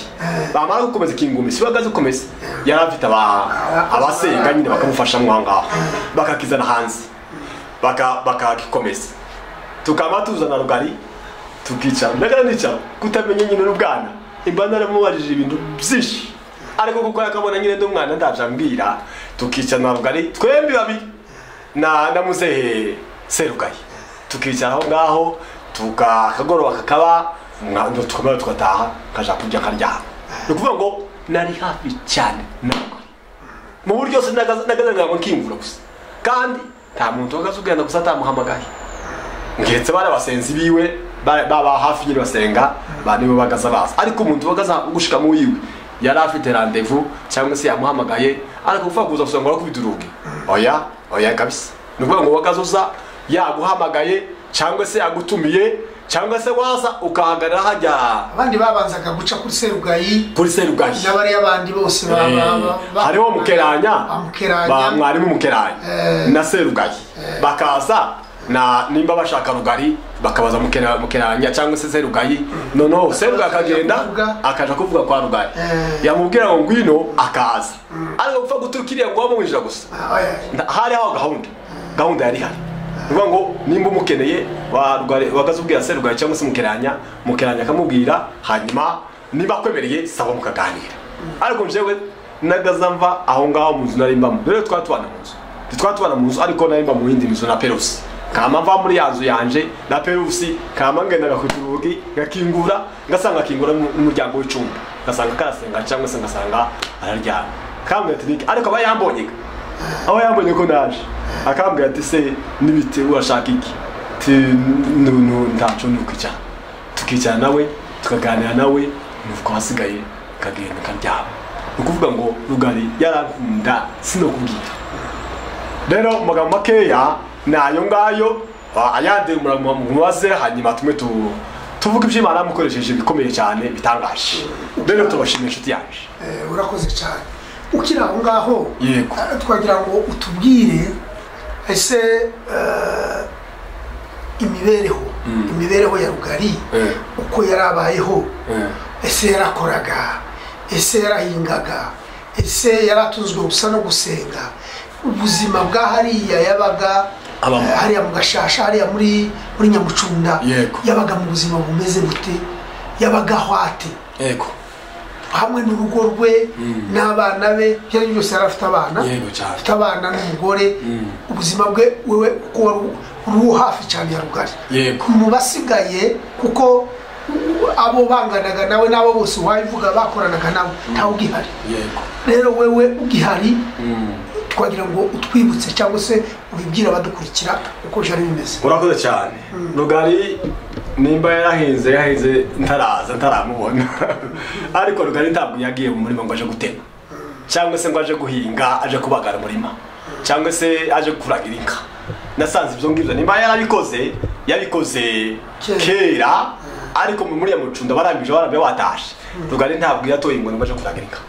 bamara gukomeza ikingumbi si bagaze gukomeza yari afite aba- abasenga nyine bakamufasha mwaho ngaho bakakizana hanze Baka- bakagikomeza tukaba tuzana rugari tukicara ndagara nicara kutamenya nyine n'ubwana imba naramubajije ibintu byinshi ariko kuko yakabona nyine ndi umwana ndabyambwira tukicara na rugari twembi babiri na na muzehe serugayi tukicara aho ngaho tuka akagoroba kakaba umwana tukamara tugataha kaja kurya karyama ni ukuvuga ngo nari hafi cyane na rugari mu buryo se nagazanaga ngo nkimvura gusa kandi nta muntu wakaza ugenda gusa atamuhamagaye ngetse bari abasenzi biwe ba- baba hafi nyine basenga baniwe bagaza baza ariko umuntu wagaza gushika mu wiwe yari afite randevu cyangwa se yamuhamagaye ariko uvuga kuza gusanga wakubita urugi oya oya kabisa ni ukuvuga ngo wagaza uza yaguhamagaye cyangwa se yagutumiye cyangwa se waza ukahagarara hajya abandi babanzaga guca kuri serugayi kuri serugayi n'abariya bandi bose ba- ba- ba- ba- hariho mukeranya ba bamukeranya mwarimu mukeranya Eh. na serugayi bakaza na nimba bashaka rugari bakabaza Mukera- mukeranya cyangwa se serugayi noneho serugayi akagenda kuvuga. akaja kuvuga kwa rugari Eh. yamubwira ngo ngwino akaza ariko gupfa guturuka iriya ngo wamwinjira gusa Ah, oya. Nta- hari aho gahunda gahunda yari ihari ni ukuvuga ngo nimba umukeneye wa Rugari- wagaze ubwira serugayi cyangwa se mukeranya mukeranya akamubwira hanyuma niba akwemereye sawa mukaganira ariko njyewe nagaza mva aho ngaho mu nzu nari mbamo rero twari tubana mu nzu ntitwari tubana mu nzu ariko nari mba mu yindi nzu na perusi kama mva muri ya nzu yanje na perusi kama ngendaga ku rugi ngakingura ngasanga akingura n'u- n'umuryango w'icumbi ngasanga karasenga cyangwa se ngasanga araryamye kambwira ati "Niki?" ariko aba yambonyega aho yambonye ko ndaje akambwira ati se n'ibiti urashaka iki ti nu- nu- ntaco ni ukwicara tukicara nawe tukaganira nawe nuko hasigaye kagenda karyama ni ukuvuga ngo rugari yarankunda sinokubwira rero mu magambo makeya ni ayo ngayo ah, ayandi mura- mubaze hanyuma tumwe tu- tuvuge iby'imana yamukoresheje bikomeye cyane bitangaje rero tubashimiye inshuti yaje Eh, urakoze cyane ukiri aho ngaho Yego. eh, twagira ngo utubwire ese eh, imibereho imibereho ya rugari Eh. uko yari abayeho ese yarakoraga ese yarahingaga ese yaratunzwe gusa no gusenga ubuzima bwa hariya yabaga Abamo. eh, hariya mu gashasha hariya muri muri nyamucunda Yego. yabaga mu buzima bumeze bute yabaga hwate yego hamwe n'urugo rwe n'abana be ibyo ari byo byose yari afite abana Yego cyane. afite abana n'umugore ubuzima bwe wewe kuko wari uri hafi cyane ya rugari Yego. mu basigaye kuko u- abo banganaga nawe n'abo bose wabivuga bakoranaga nawe ntawe ugihari yego rero wewe ugihari twagira ngo utwibutse cyangwa se ubibwire abadukurikira uko byari bimeze urakoze cyane rugari nimba yarahinze yahinze ntaraza ntaramubona ariko rugari ntabwo yagiye mu murima ngo aje gutema cyangwa se ngo aje guhinga aje kubagara umurima cyangwa se aje kuragira inka nasanze ibyo ngibyo nimba yarabikoze yabikoze Kera. kera ariko muri muriya mucunda barambije barambye watashe rugari ntabwo yatoye ingwe ngo aje kuragira inka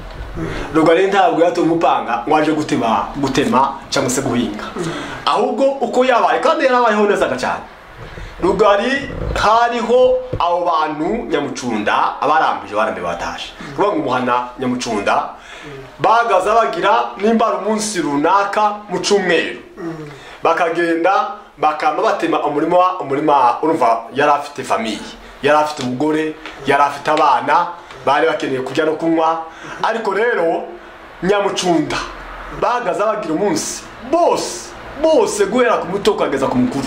rugari ntabwo yatoye umupanga ngo aje gutema gutema cyangwa se guhinga ahubwo uko yabaye kandi yarabayeho neza cyane rugari hariho abo bantu nyamucunda abarambije barambye batashe kuvuga ngo umuhana nyamucunda bagaza bagira nimba ari umunsi runaka mu cyumweru bakagenda bakaba batema umurima umurima urumva yari afite famiye yari afite umugore yari afite abana bari bakeneye kurya no kunywa ariko rero nyamucunda bagaza bagira umunsi bose bose guhera ku muto ukageza ku mukuru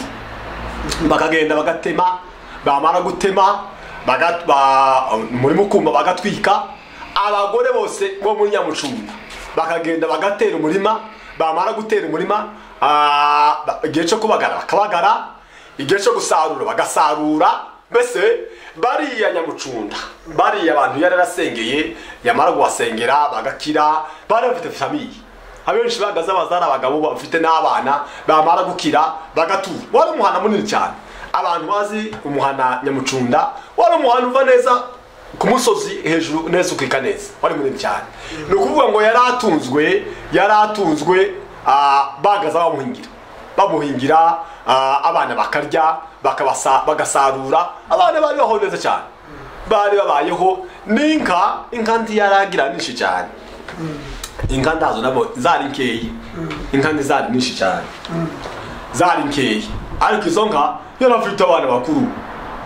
bakagenda bagatema bamara gutema bagat- ba- umurima ukuma bagatwika abagore bose bo muri nyamucunda bakagenda bagatera umurima bamara gutera umurima ah, ba- igihe cyo kubagara bakabagara igihe cyo gusarura bagasarura mbese bariya nyamucunda bariya abantu yari yarasengeye yamara guhasengera bagakira bari bafite famiye abenshi bagaze abazari abagabo bafite n'abana bamara gukira bagatura wari umuhana munini cyane abantu bazi umuhana nyamucunda wari umuhana uva neza ku musozi hejuru neza ukika neza wari munini cyane ni ukuvuga ngo yari atunzwe yari atunzwe ah, bagaza bamuhingira bamuhingira ah, abana bakarya bakabasa- bagasarura abana bari baho neza cyane bari babayeho n'inka inka ntiyaragira nyinshi cyane inka ndazo nabo zari nkeya inka ntizari nyinshi cyane zari nkeya ariko izo nka yarafite abana bakuru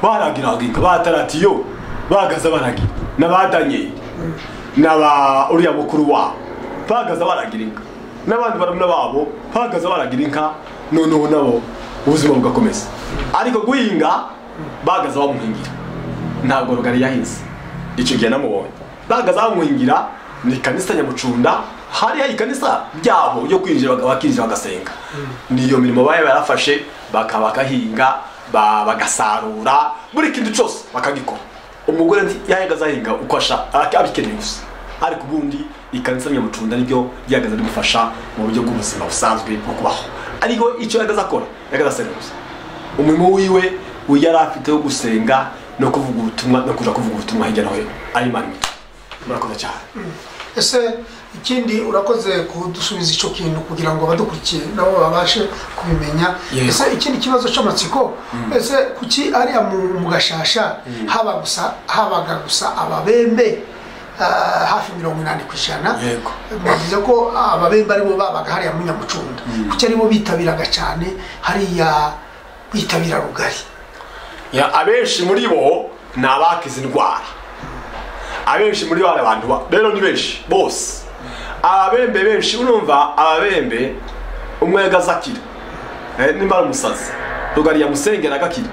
baragiraga inka bataratiyo bagaza baragira n'abadanyeri n'aba uriya mukuru wabo bagaza baragira inka n'abandi barumuna babo bagaza baragira inka noneho nabo ubuzima bugakomeza ariko guhinga bagaza bamuhingira ntabwo rugari yahinze icyo gihe namubonye bagaza bamuhingira ni kanisa nyamucunda hariya ikanisa ryabo yo kwinjira baga- bakinjira bagasenga niyo mirimo bari barafashe bakaba bakahinga ba- bagasarura buri kintu cyose bakagikora umugore nti- yahagaze ahinga uko ashaka abikeneye gusa ariko ubundi ikanisa nyamucunda niryo ryahagaze rigufasha mu buryo bw'ubuzima busanzwe bwo kubaho ariko icyo yahagaze akora yahagaze asenga gusa umurimo wiwe we yari afite wo gusenga no kuvuga ubutumwa no kuja kuvuga ubutumwa hirya no hino ari mani murakoze cyane ese ikindi urakoze kudusubiza icyo kintu kugira ngo abadukurikiye nabo babashe kubimenya Yego. ese ikindi kibazo cy'amatsiko ese kuki ariya mu, mu gashasha haba gusa habaga gusa ababembe ah, hafi mirongo inani ku ijana Yego. bivuze ko ababembe aribo babaga hariya mu nyamucunda kuki aribo bitabiraga cyane hariya bitabira rugari Ya, abenshi muri bo ni abakize indwara abenshi muri bo hari abantu ba- rero ni benshi bose ababembe benshi urumva ababembe umwe yagaze akira Eh, nimba ari umusazi rugari yamusengera agakira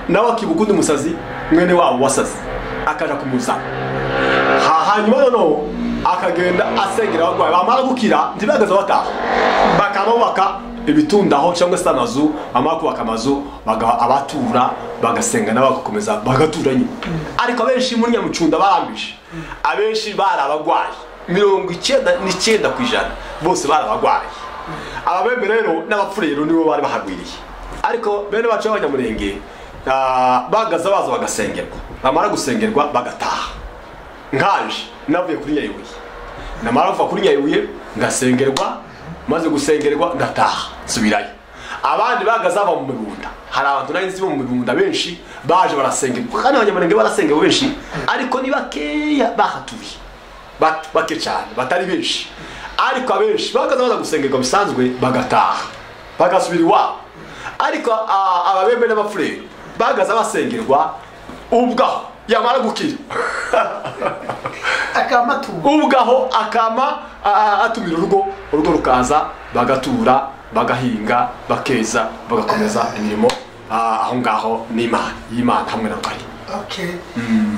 nawe akibuka undi musazi mwene wabo wasaze akaja kumuzana ha hanyuma noneho akagenda asengera abarwayi bamara gukira ntibagaze bataha bakamubaka ibitundaho cyangwa se amazu bamara kubaka amazu baga- abatura bagasenga nabo bagakomeza bagatura nyine ariko abenshi muri nyamucunda barambije abenshi bari abagwayi mirongo icyenda n'icyenda ku ijana bose bari abagwayi ababembe rero n'abapfurero nibo bari bahagwiriye ariko bene bacu b'abanyamurenge ah, bagaza baza bagasengerwa bamara gusengerwa bagataha nkaje navuye kuri nyayibuye namara kuva kuri nyayibuye ngasengerwa maze gusengerwa ndataha nsubirayo abandi bagaze bava mu mibunda hari abantu nari nzi bo mu mibunda benshi baje barasengerwa kandi abanyamurenge barasengerwa benshi ariko ni bakeya bahatuye bat- bake cyane batari benshi ariko abenshi bakaza baza gusengerwa bisanzwe bagataha bagasubira iwabo ariko a- ababembe n'abafureri bagaza basengerwa ubwaho yamara gukira akamaturo ubwaho akama a- a- atumira urugo urugo rukaza bagatura bagahinga bakeza bagakomeza imirimo ah, aho ngaho n'imana y'imana hamwe na rugari okay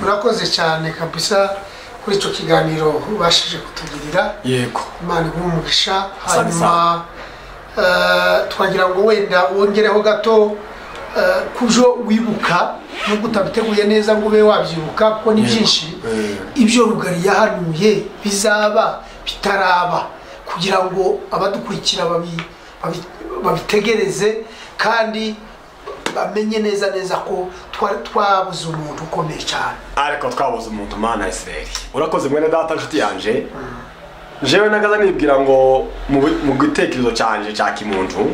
urakoze cyane kabisa kuri icyo kiganiro ubashije kutugirira yego imana iguha umugisha Asante hanyuma eh, twagira ngo wenda wongereho gato eh, kujo wibuka nubwo utabiteguye neza ngo ube wabyibuka kuko ni Yego. byinshi Eh. ibyo rugari yahanuye bizaba bitaraba kugira ngo abadukurikira babi- babi- babitegereze kandi bamenye neza neza ko twari twabuze umuntu ukomeye cyane ariko twabuze umuntu mana ya isirayeli urakoze mwene data nshuti yanjye jewe nagaza nibwira ngo mu bi- mu gitekerezo cyanjye cya kimuntu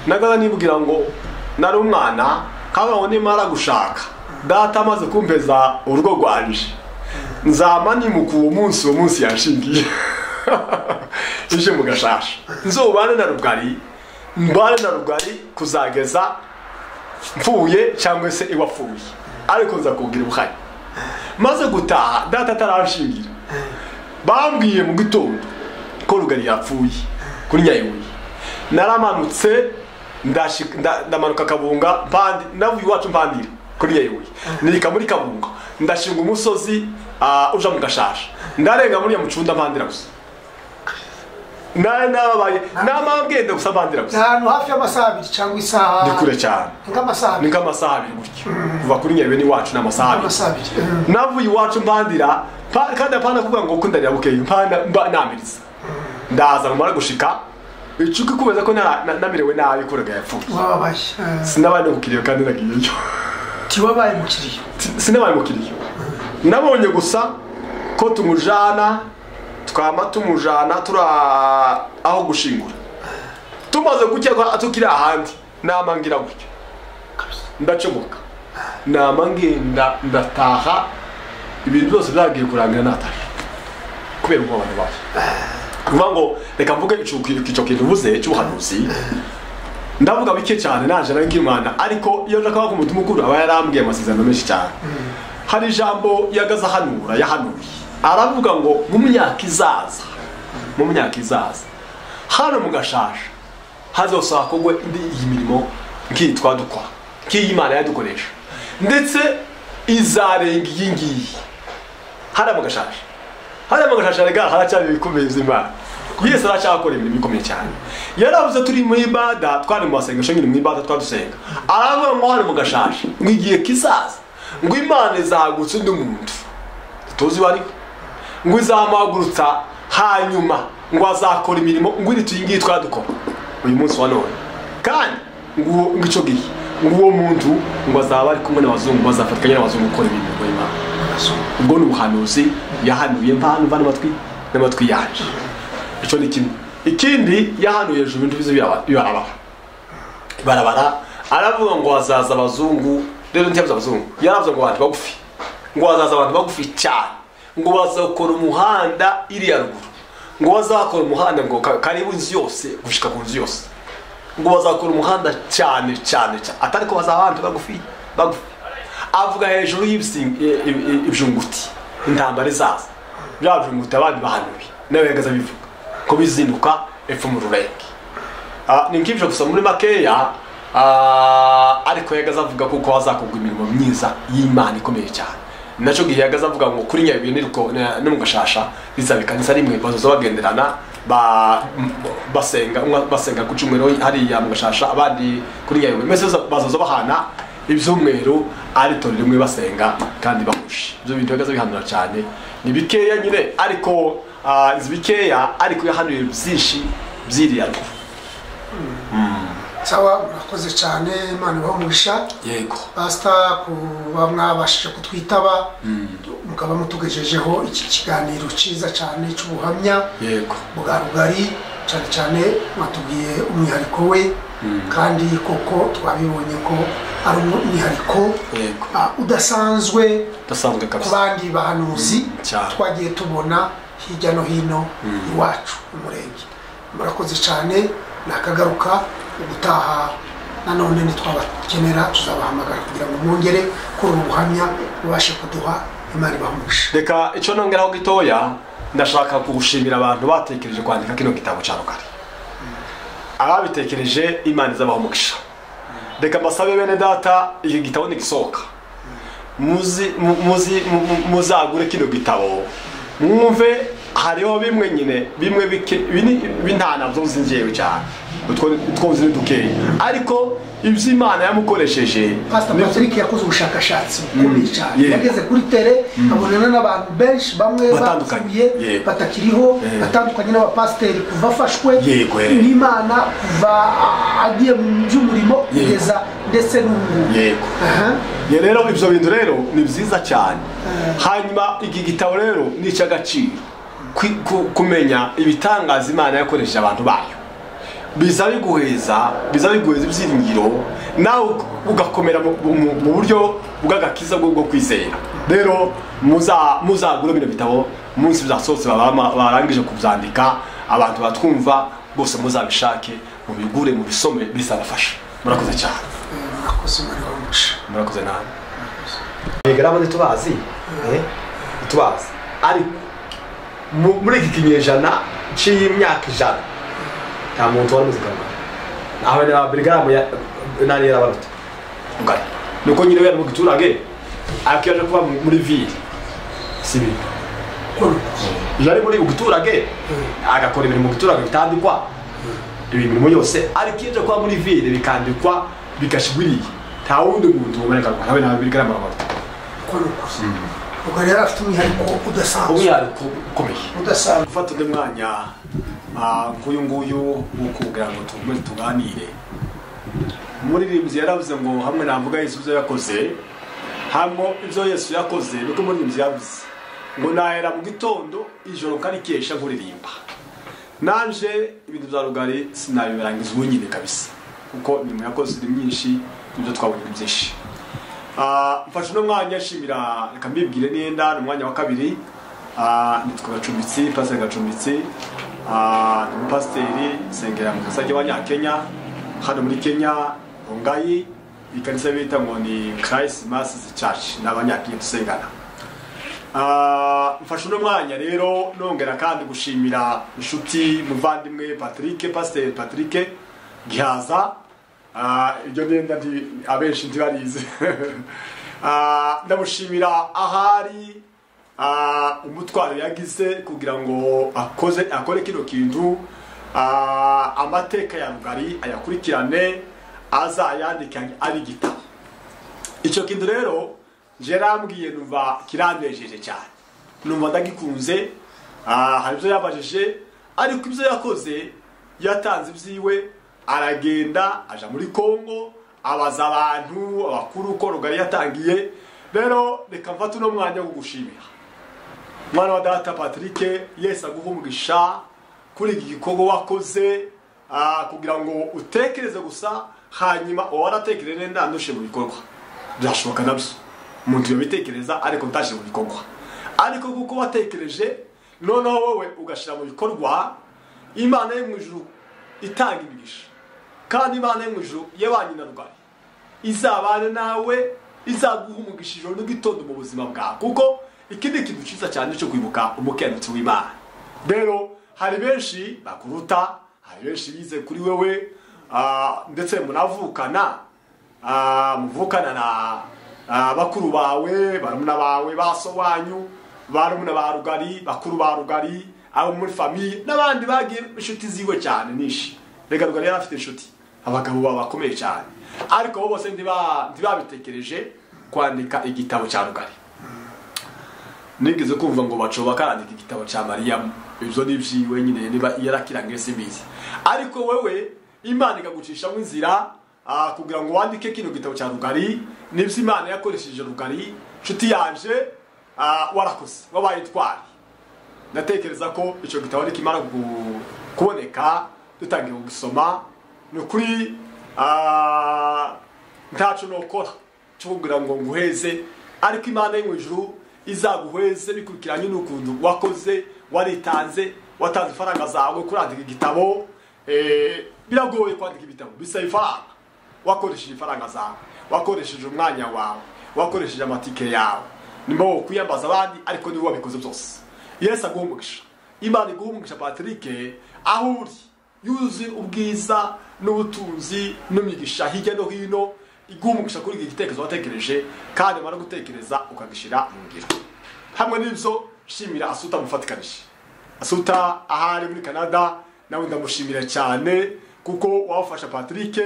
nagaza nibwira ngo nari umwana kabaho nimara gushaka data amaze kumpeza urugo rwanje nzama nimuka uwo munsi uwo munsi yanshingiye ije mu gashasha nzobane na rugari mbane na rugari kuzageza mfuye cyangwa se iwapfuye ariko nzakubwira ubuhari maze gutaha data ataranshingira bambwiye mu gitondo ko rugari yapfuye kuri nyayibuye naramanutse ndashika- nda- ndamanuka kabunga mpandi navuye iwacu mpandira kuri nyayibuye nika muri kabunga ndashinga umusozi ah, uja mu gashasha ndarenga muri ya mucunda mpandira gusa nari nababaye namara ngenda gusa mpandira ni gusa ahantu hafi y'amasaha abiri cyangwa isaha ni kure cyane nk'amasaha ni abiri nk'amasaha abiri gutyo kuva kuri nyabibe n'iwacu ni amasaha abiri amasaha abiri Mm. navuye iwacu mpandira pa- kandi apana kuvuga ngo kundanira bukeye mpanda mba namiriza ndaza numara gushika icuka kubeza ko na- na- namerewe nabi kuraga yapfuye wababaye eh. sinabaye n'umukiriya kandi nagiyeyo tiwabaye mukiriya Si- sinabaye umukiriya nabonye gusa ko tumujana twama tumujana turi a- aho gushingura tumaze gukeka tukiri ahandi nama ngira gutyo ndacomoka nama ngenda ndataha ibintu byose byagiye kurangira natari kubera ubwoba nabaye kuvuga ngo reka mvuge ico icyo kintu uvuze cy'ubuhanuzi ndavuga bike cyane naje naringira imana ariko iyo nshaka kuvuga umuntu mukuru aba yarambwiye amasezerano menshi cyane hari ijambo yagaze ahanura yahanuye aravuga ngo mu myaka izaza mu myaka izaza hano mu gashasha hazosaba kugwa indi iyi mirimo nk'iyi twadukora nk'iyi imana yadukoresha ndetse izarenga iyi ngiyi hariya mu gashasha hariya mu gashasha rega haracyari ibikomeye by'imana yesu aracyakora imirimo ikomeye cyane yaravuze turi mu ibada twari mu masengesho nyine mu ibada twadusenga aravuga ngo hano mu gashasha ngo igihe kizaza ngo imana izahagurutsa undi muntu tuzi uwo ari we ngo izamuhagurutsa hanyuma ngo azakora imirimo ngo iri tuyi ngiyi twadukora uyu munsi wa none kandi ngo uwo- ngo icyo gihe ngo uwo muntu ngo azaba ari kumwe n'abazungu bazafatikanya n'abazungu gukora imirimo y'imana ubwo ni ubuhanuzi yahanuye mpano mva n'amatwi n'amatwi yaje icyo ni kimwe ikindi yahanuye hejuru ibintu bize biraba- bibarabara barabara aravuga ngo hazaza abazungu rero ntiyavuze abazungu yaravuze ngo abantu bagufi ngo hazaza abantu bagufi cyane ngo bazakora umuhanda iriya ruguru ngo bazakora umuhanda ngo ka- karibu inzu yose gushyika ku nzu yose ngo bazakora umuhanda cyane cyane cyane atari ko bazaba abantu bagufi bagufi avuga hejuru y'ibisi- i- i- i- ibijunguti intambara izaza bya bijunguti abandi bahanuye nawe yagaza bivuga ko bizinduka epfo mu rurenge Ah, ni nk'ibyo gusa muri makeya ah, ariko yagaze avuga kuko hazakogwa imirimo myiza y'imana ikomeye cyane nacyo gihe yagaze avuga ngo kuri nyabibi n'iruko- na- no mu gashasha bizaba ikanisa rimwe bazoza bagenderana ba- m- basenga umwe basenga ku cyumweru hariya mu gashasha abandi kuri nyabibi mbese bazo- bazoza bahana ibyumweru ari itorero rimwe basenga kandi bahuje ibyo bintu bihagaze bihanura cyane ni bikeya nyine ariko ah, nzi bikeya ariko yahanuye byinshi byiriya ruguru sawa murakoze cyane imana ibaha umugisha yego pasita kuba mwabashije kutwitaba mukaba mutugejejeho iki kiganiro cyiza cyane cy'ubuhamya yego bwa rugari cyane cyane mwatubwiye umwihariko we kandi koko twabibonye ko ari umwihariko yego ah, udasanzwe udasanzwe ku kabisa bandi bahanuzi cyane. twagiye tubona hirya no hino iwacu mu murenge murakoze cyane nakagaruka ubutaha nanone nitwabakenera tuzabahamagara kugira ngo mwongere kuri ubu buhamya mubashe kuduha imana ibahumisha reka icyo nongeraho gitoya ndashaka gushimira abantu batekereje kwandika kino gitabo cya rugari ababitekereje imana izabaha umugisha reka mbasabe bene data iki gitabo nigisohoka muzi- mu- muzi- mu- mu- muzagure kino gitabo mwumve hariho bimwe nyine bimwe bike- bini- b'intanabyo nzi ngewe cyane utwo utwo nzi ni dukeya ariko ibyo imana yamukoresheje pasita ni- patrick yakoze ubushakashatsi bukomeye cyane yeah. yageze kuri tere abonana n'abantu benshi bamwe Batandukanye, bapfuye yeah. batakiriho Yeah. batandukanye n'abapasiteri kuva afashwe Yego, eh. n'imana kuva agiye mu by'umurimo kugeza ndetse n'ubu yego Aha. Ye rero ibyo bintu rero ni byiza cyane hanyuma iki gitabo rero ni icy'agaciro Kwi- ku- kumenya ibitangaza imana yakoresheje abantu bayo biza biguheza biza biguheza ibyiringiro nawe ug- ugakomera mu- mu mu buryo bw'agakiza bwo bwo kwizera rero muza- muzagure bino bitabo umunsi bizasohotse baba- barangije kubyandika abantu batwumva bose muzabishake mubigure mubisome bizabafasha murakoze cyane murakoze umubare wamuca murakoze nabi yego nabo ntitubazi eh, ntitubazi ariko mu- muri iki kinyejana cy'imyaka ijana nta muntu wari muzigama aho ni abirigaramu nani yari abaruta ngari nuko nyine yari mu giturage ariko yaje kuba mu- muri ville si ibintu yari muri mu giturage agakora ibintu mu giturage bitandikwa imirimo yose ariko iyo nje kuba muri ville bikandikwa bigashyirwa iriya nta wundi muntu waboneka ntawe ntawe birigarama amavuta uko ni ukuze ubwo rero afite umwihariko udasanzwe umwihariko ukomeye udasanzwe gufata undi mwanya ah, nk'uyu nguyu wo kugira ngo tugume tuganire umuririmbyi yaravuze ngo hamwe navuga yesu ibyo yakoze hamo ibyo yesu yakoze niko umuririmbyi yavuze ngo nahera mu gitondo ijoro nkarikesha nkuririmba nanje ibintu bya rugari sinabirangiza ubu nyine kabisa kuko imirimo yakoze iri myinshi nibyo twabonye ni byinshi Ah, mfashe uno mwanya nshimira reka mbibwire nenda ni umwanya wa kabiri Ah, nitwa gacumbitsi pasiteri gacumbitsi Ah, ni umupasiteri nsengera mu kasage w'abanyakenya hano muri kenya ongayi ikanisa bita ngo ni christ masses church ni abanyakenya dusengana Ah, mfashe uno mwanya rero nongera kandi gushimira inshuti muvandimwe patrick pasiteri patrick gihaza Ah, ibyo ngenda ndi- abenshi ntibarize Ah, ndamushimira ahari ah, umutwaro yagize kugira ngo akoze akore kino kintu Ah, amateka ya rugari ayakurikirane azayandike ari igitabo icyo kintu rero njye rambwiye numva kiranejije cyane numva ndagikunze ah, hari ibyo yabajije ariko ibyo yakoze yatanze ibyiwe aragenda aja muri kongo abaza abantu abakuru uko rugari yatangiye rero reka mfate uno mwanya wo gushimira mwana wa data patrick yesi aguha umugisha kuri iki gikorwa wakoze ah, kugira ngo utekereze gusa hanyuma waratekereje nda ndushe mu bikorwa byashoboka nabyo umuntu yabitekereza ariko ntashyire mu bikorwa ariko kuko watekereje noneho wowe ugashyira mu bikorwa imana yo mu ijuru itanga imigisha kandi imana yo mu ijuru yabanye na rugari izabane nawe izaguha umugisha ijoro n'igitondo mu buzima bwawe kuko ikindi kintu cyiza cyane cyo kwibuka umukiranutsi w'imana rero hari benshi bakuruta hari benshi bize kuri wewe ah, ndetse munavukana ah, muvukana na ah, bakuru bawe barumuna bawe baso wanyu barumuna ba rugari bakuru ba rugari abo muri famiye n'abandi bagiye inshuti ziwe cyane nishi reka rugari yari afite inshuti abagabo baba bakomeye cyane ariko bo bose ntiba- ntibabitekereje kwandika igitabo cya rugari nigeze kumva ngo bacoba karandika igitabo cya mariyamu ibyo ni ibyiwe nyine niba yarakirangiye simbizi ariko wewe imana ikagucishamo inzira ah, kugira ngo wandike kino gitabo cya rugari nibyo imana yakoresheje rugari nshuti yanje ah, warakoze wabaye itwari ndatekereza ko icyo gitabo nikimara gu- kuboneka dutangiye kugisoma ni ukuri ah, ntaco nokora cyo kugira ngo nguheze ariko imana yo mu ijuru izaguheze bikurikiranye n'ukuntu wakoze waritanze watanze ifaranga zawe kurandika igitabo eh, biragoye kwandika ibitabo bisaba ifaranga wakoresheje ifaranga zawe wakoresheje umwanya wawe wakoresheje amatike yawe nimbo kwiyambaza abandi ariko niwe wabikoze byose yesu aguha umugisha imana iguha umugisha patrick aho uri yuzuye ubwiza n'ubutunzi n'imigisha hirya no hino iguha umugisha kuri iki gitekerezo watekereje kandi umara gutekereza ukagishyira mu ngiro hamwe n'ibyo shimira asuta mufatikanije asuta ahari muri canada nawe ndamushimira cyane kuko wawufasha patrick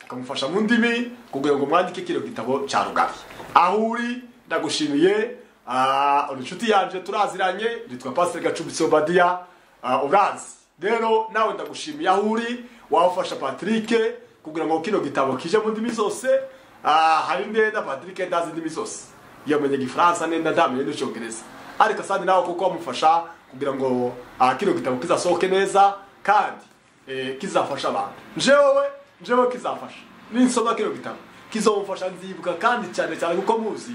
ukamufasha mu ndimi kugira ngo mwandike kino gitabo cya rugabi aho uri ndagushimiye ah, uri inshuti yanjye turaziranye nitwa pasiteri gacumbitsi obadiya ah, urazi rero nawe ndagushimiye aho uri wawufasha patrick kugira ngo kino gitabo kije mu ndimi zose ah, hari nenda patrick ndazi indimi zose yamenye igifaransa nenda ndamenye n'icyongereza ariko sandi nawe kuko wamufasha kugira ngo ah, kino gitabo kizasohoke neza kandi eh, kizafasha abantu njewe njewe kizafasha ninsoma kino gitabo kizomufasha nzibuka kandi cyane cyane kuko muzi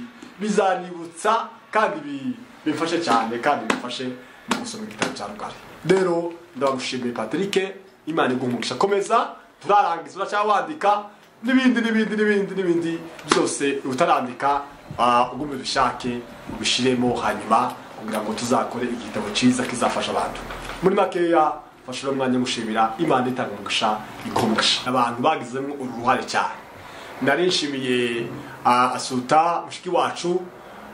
bizanibutsa kandi bi- bimfashe cyane kandi bimfashe mu gusoma igitabo cya rugari rero ndagushimiye patrick imana iguha umugisha komeza turarangiza uracyawandika n'ibindi n'ibindi n'ibindi n'ibindi byose utarandika ah, ugume ubishake ubishiremo hanyuma kugira ngo tuzakore igitabo cyiza kizafasha abantu muri makeya fashe uno mwanya mushimira imana itanga umugisha ikuha umugisha abantu bagizemo uruhare cyane nari nshimiye ah, asuta mushiki wacu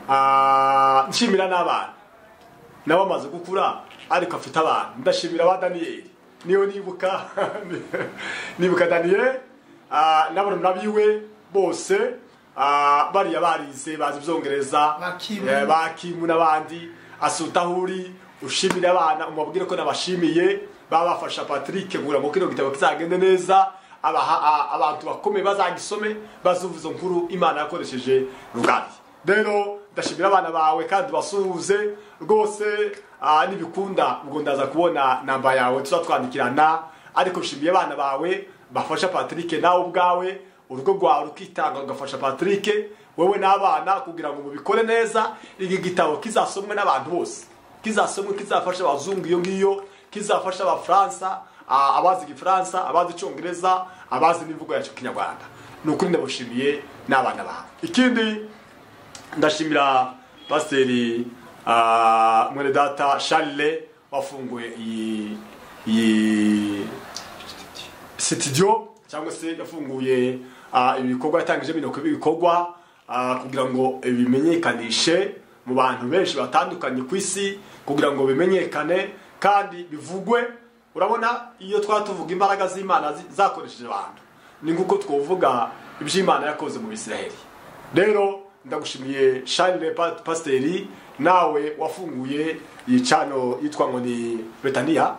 ah, nshimira n'abana nabo amaze gukura ariko afite abana ndashimira ba daniyeli niyo nibuka nibuka daniyeli n'abana biwe bose ah, bariya barize bazi ibyongereza Bakimu. Eh, bakimu n'abandi asuta aho uri ushimire abana umubwire ko nabashimiye baba bafasha patrick kugira ngo kino gitabo kizagende neza abaha- a- abantu bakomeye bazagisome bazuvuze nkuru imana yakoresheje rugari rero ndashimira abana bawe kandi basuhuze rwose ah, nibikunda ubwo ndaza kubona namba yawe tuzatwandikirana ariko ushimiye abana bawe bafasha patrick nawe ubwawe urugo rwawe rukitanga rugafasha patrick wowe n'abana kugira ngo mubikore neza iki gitabo kizasomwe n'abantu bose kizasomwe kizafasha abazungu iyo ngiyo kizafasha abafaransa a- abazi igifaransa abazi icyongereza abazi n'imvugo yacyo kinyarwanda ni ukuri ndabushimiye n'abana bawe ikindi ndashimira pasiteri ah, mwene data charle wafunguye iyi iyi sitidiyo cyangwa se yafunguye ah, ibikorwa yatangije bino ibikorwa ah, kugira ngo bimenyekanishe mu bantu benshi batandukanye ku isi kugira ngo bimenyekane kandi bivugwe urabona iyo twaba tuvuga imbaraga z'imana zi- zakoresheje abantu ni nk'uko twavuga iby'imana yakoze mu bisiraheli rero ndagushimiye shanire Pa- pasiteri nawe wafunguye iyi cano yitwa ngo ni betaniya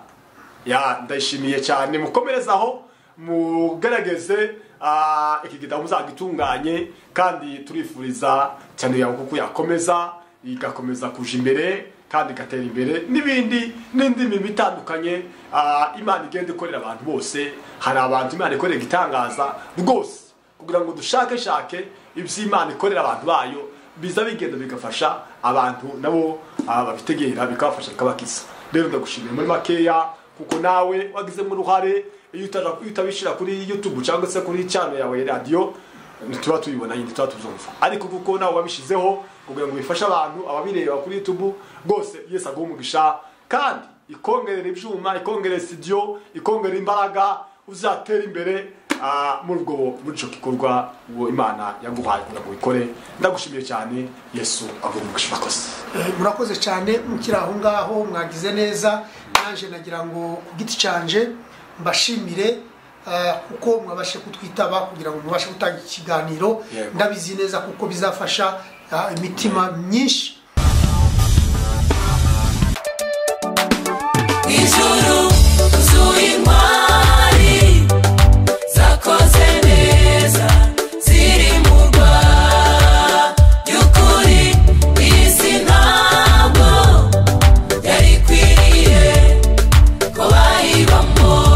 ya ndayishimiye cyane mukomerezaho mugerageze ah, iki gitabo muzagitunganye kandi turifuriza cyane yawe kuko yakomeza igakomeza kuja imbere kandi igatera imbere n'ibindi n'indi mirimo itandukanye ah, imana igenda ikorera abantu bose hari abantu imana ikorera igitangaza rwose kugira ngo dushakeshake iby'imana ikorera abantu bayo biza bigenda bigafasha abantu nabo ah, babitegera bikabafasha bikabakiza rero ndagushimiye muri makeya kuko nawe wagizemo uruhare iyo utaja- iyo utabishyira kuri youtube cyangwa se kuri channel yawe ya radiyo ntituba tubibona nyine tuba tuzumva ariko kuko nawe wabishyizeho kugira ngo bifashe abantu ababireba kuri youtube rwose yesu aguha umugisha kandi ikongerera ibyuma ikongerera studio ikongerera imbaraga uzatera imbere ah, muri ubwo muri icyo gikorwa uwo imana yaguhaye kugira ngo ubikore ndagushimiye cyane yesu aguha umugisha urakoze Eh, murakoze cyane mukiri aho ngaho mwagize neza naje nagira ngo ku giti cyanje mbashimire eh, kuko mwabashe kutwitaba kugira ngo mubashe gutanga ikiganiro Yego. ndabizi neza kuko bizafasha ah, imitima myinshi ijuru zuye intwari zakoze neza ziri mu rwa by'ukuri isi ntabwo yari ikwiriye ko bayibamo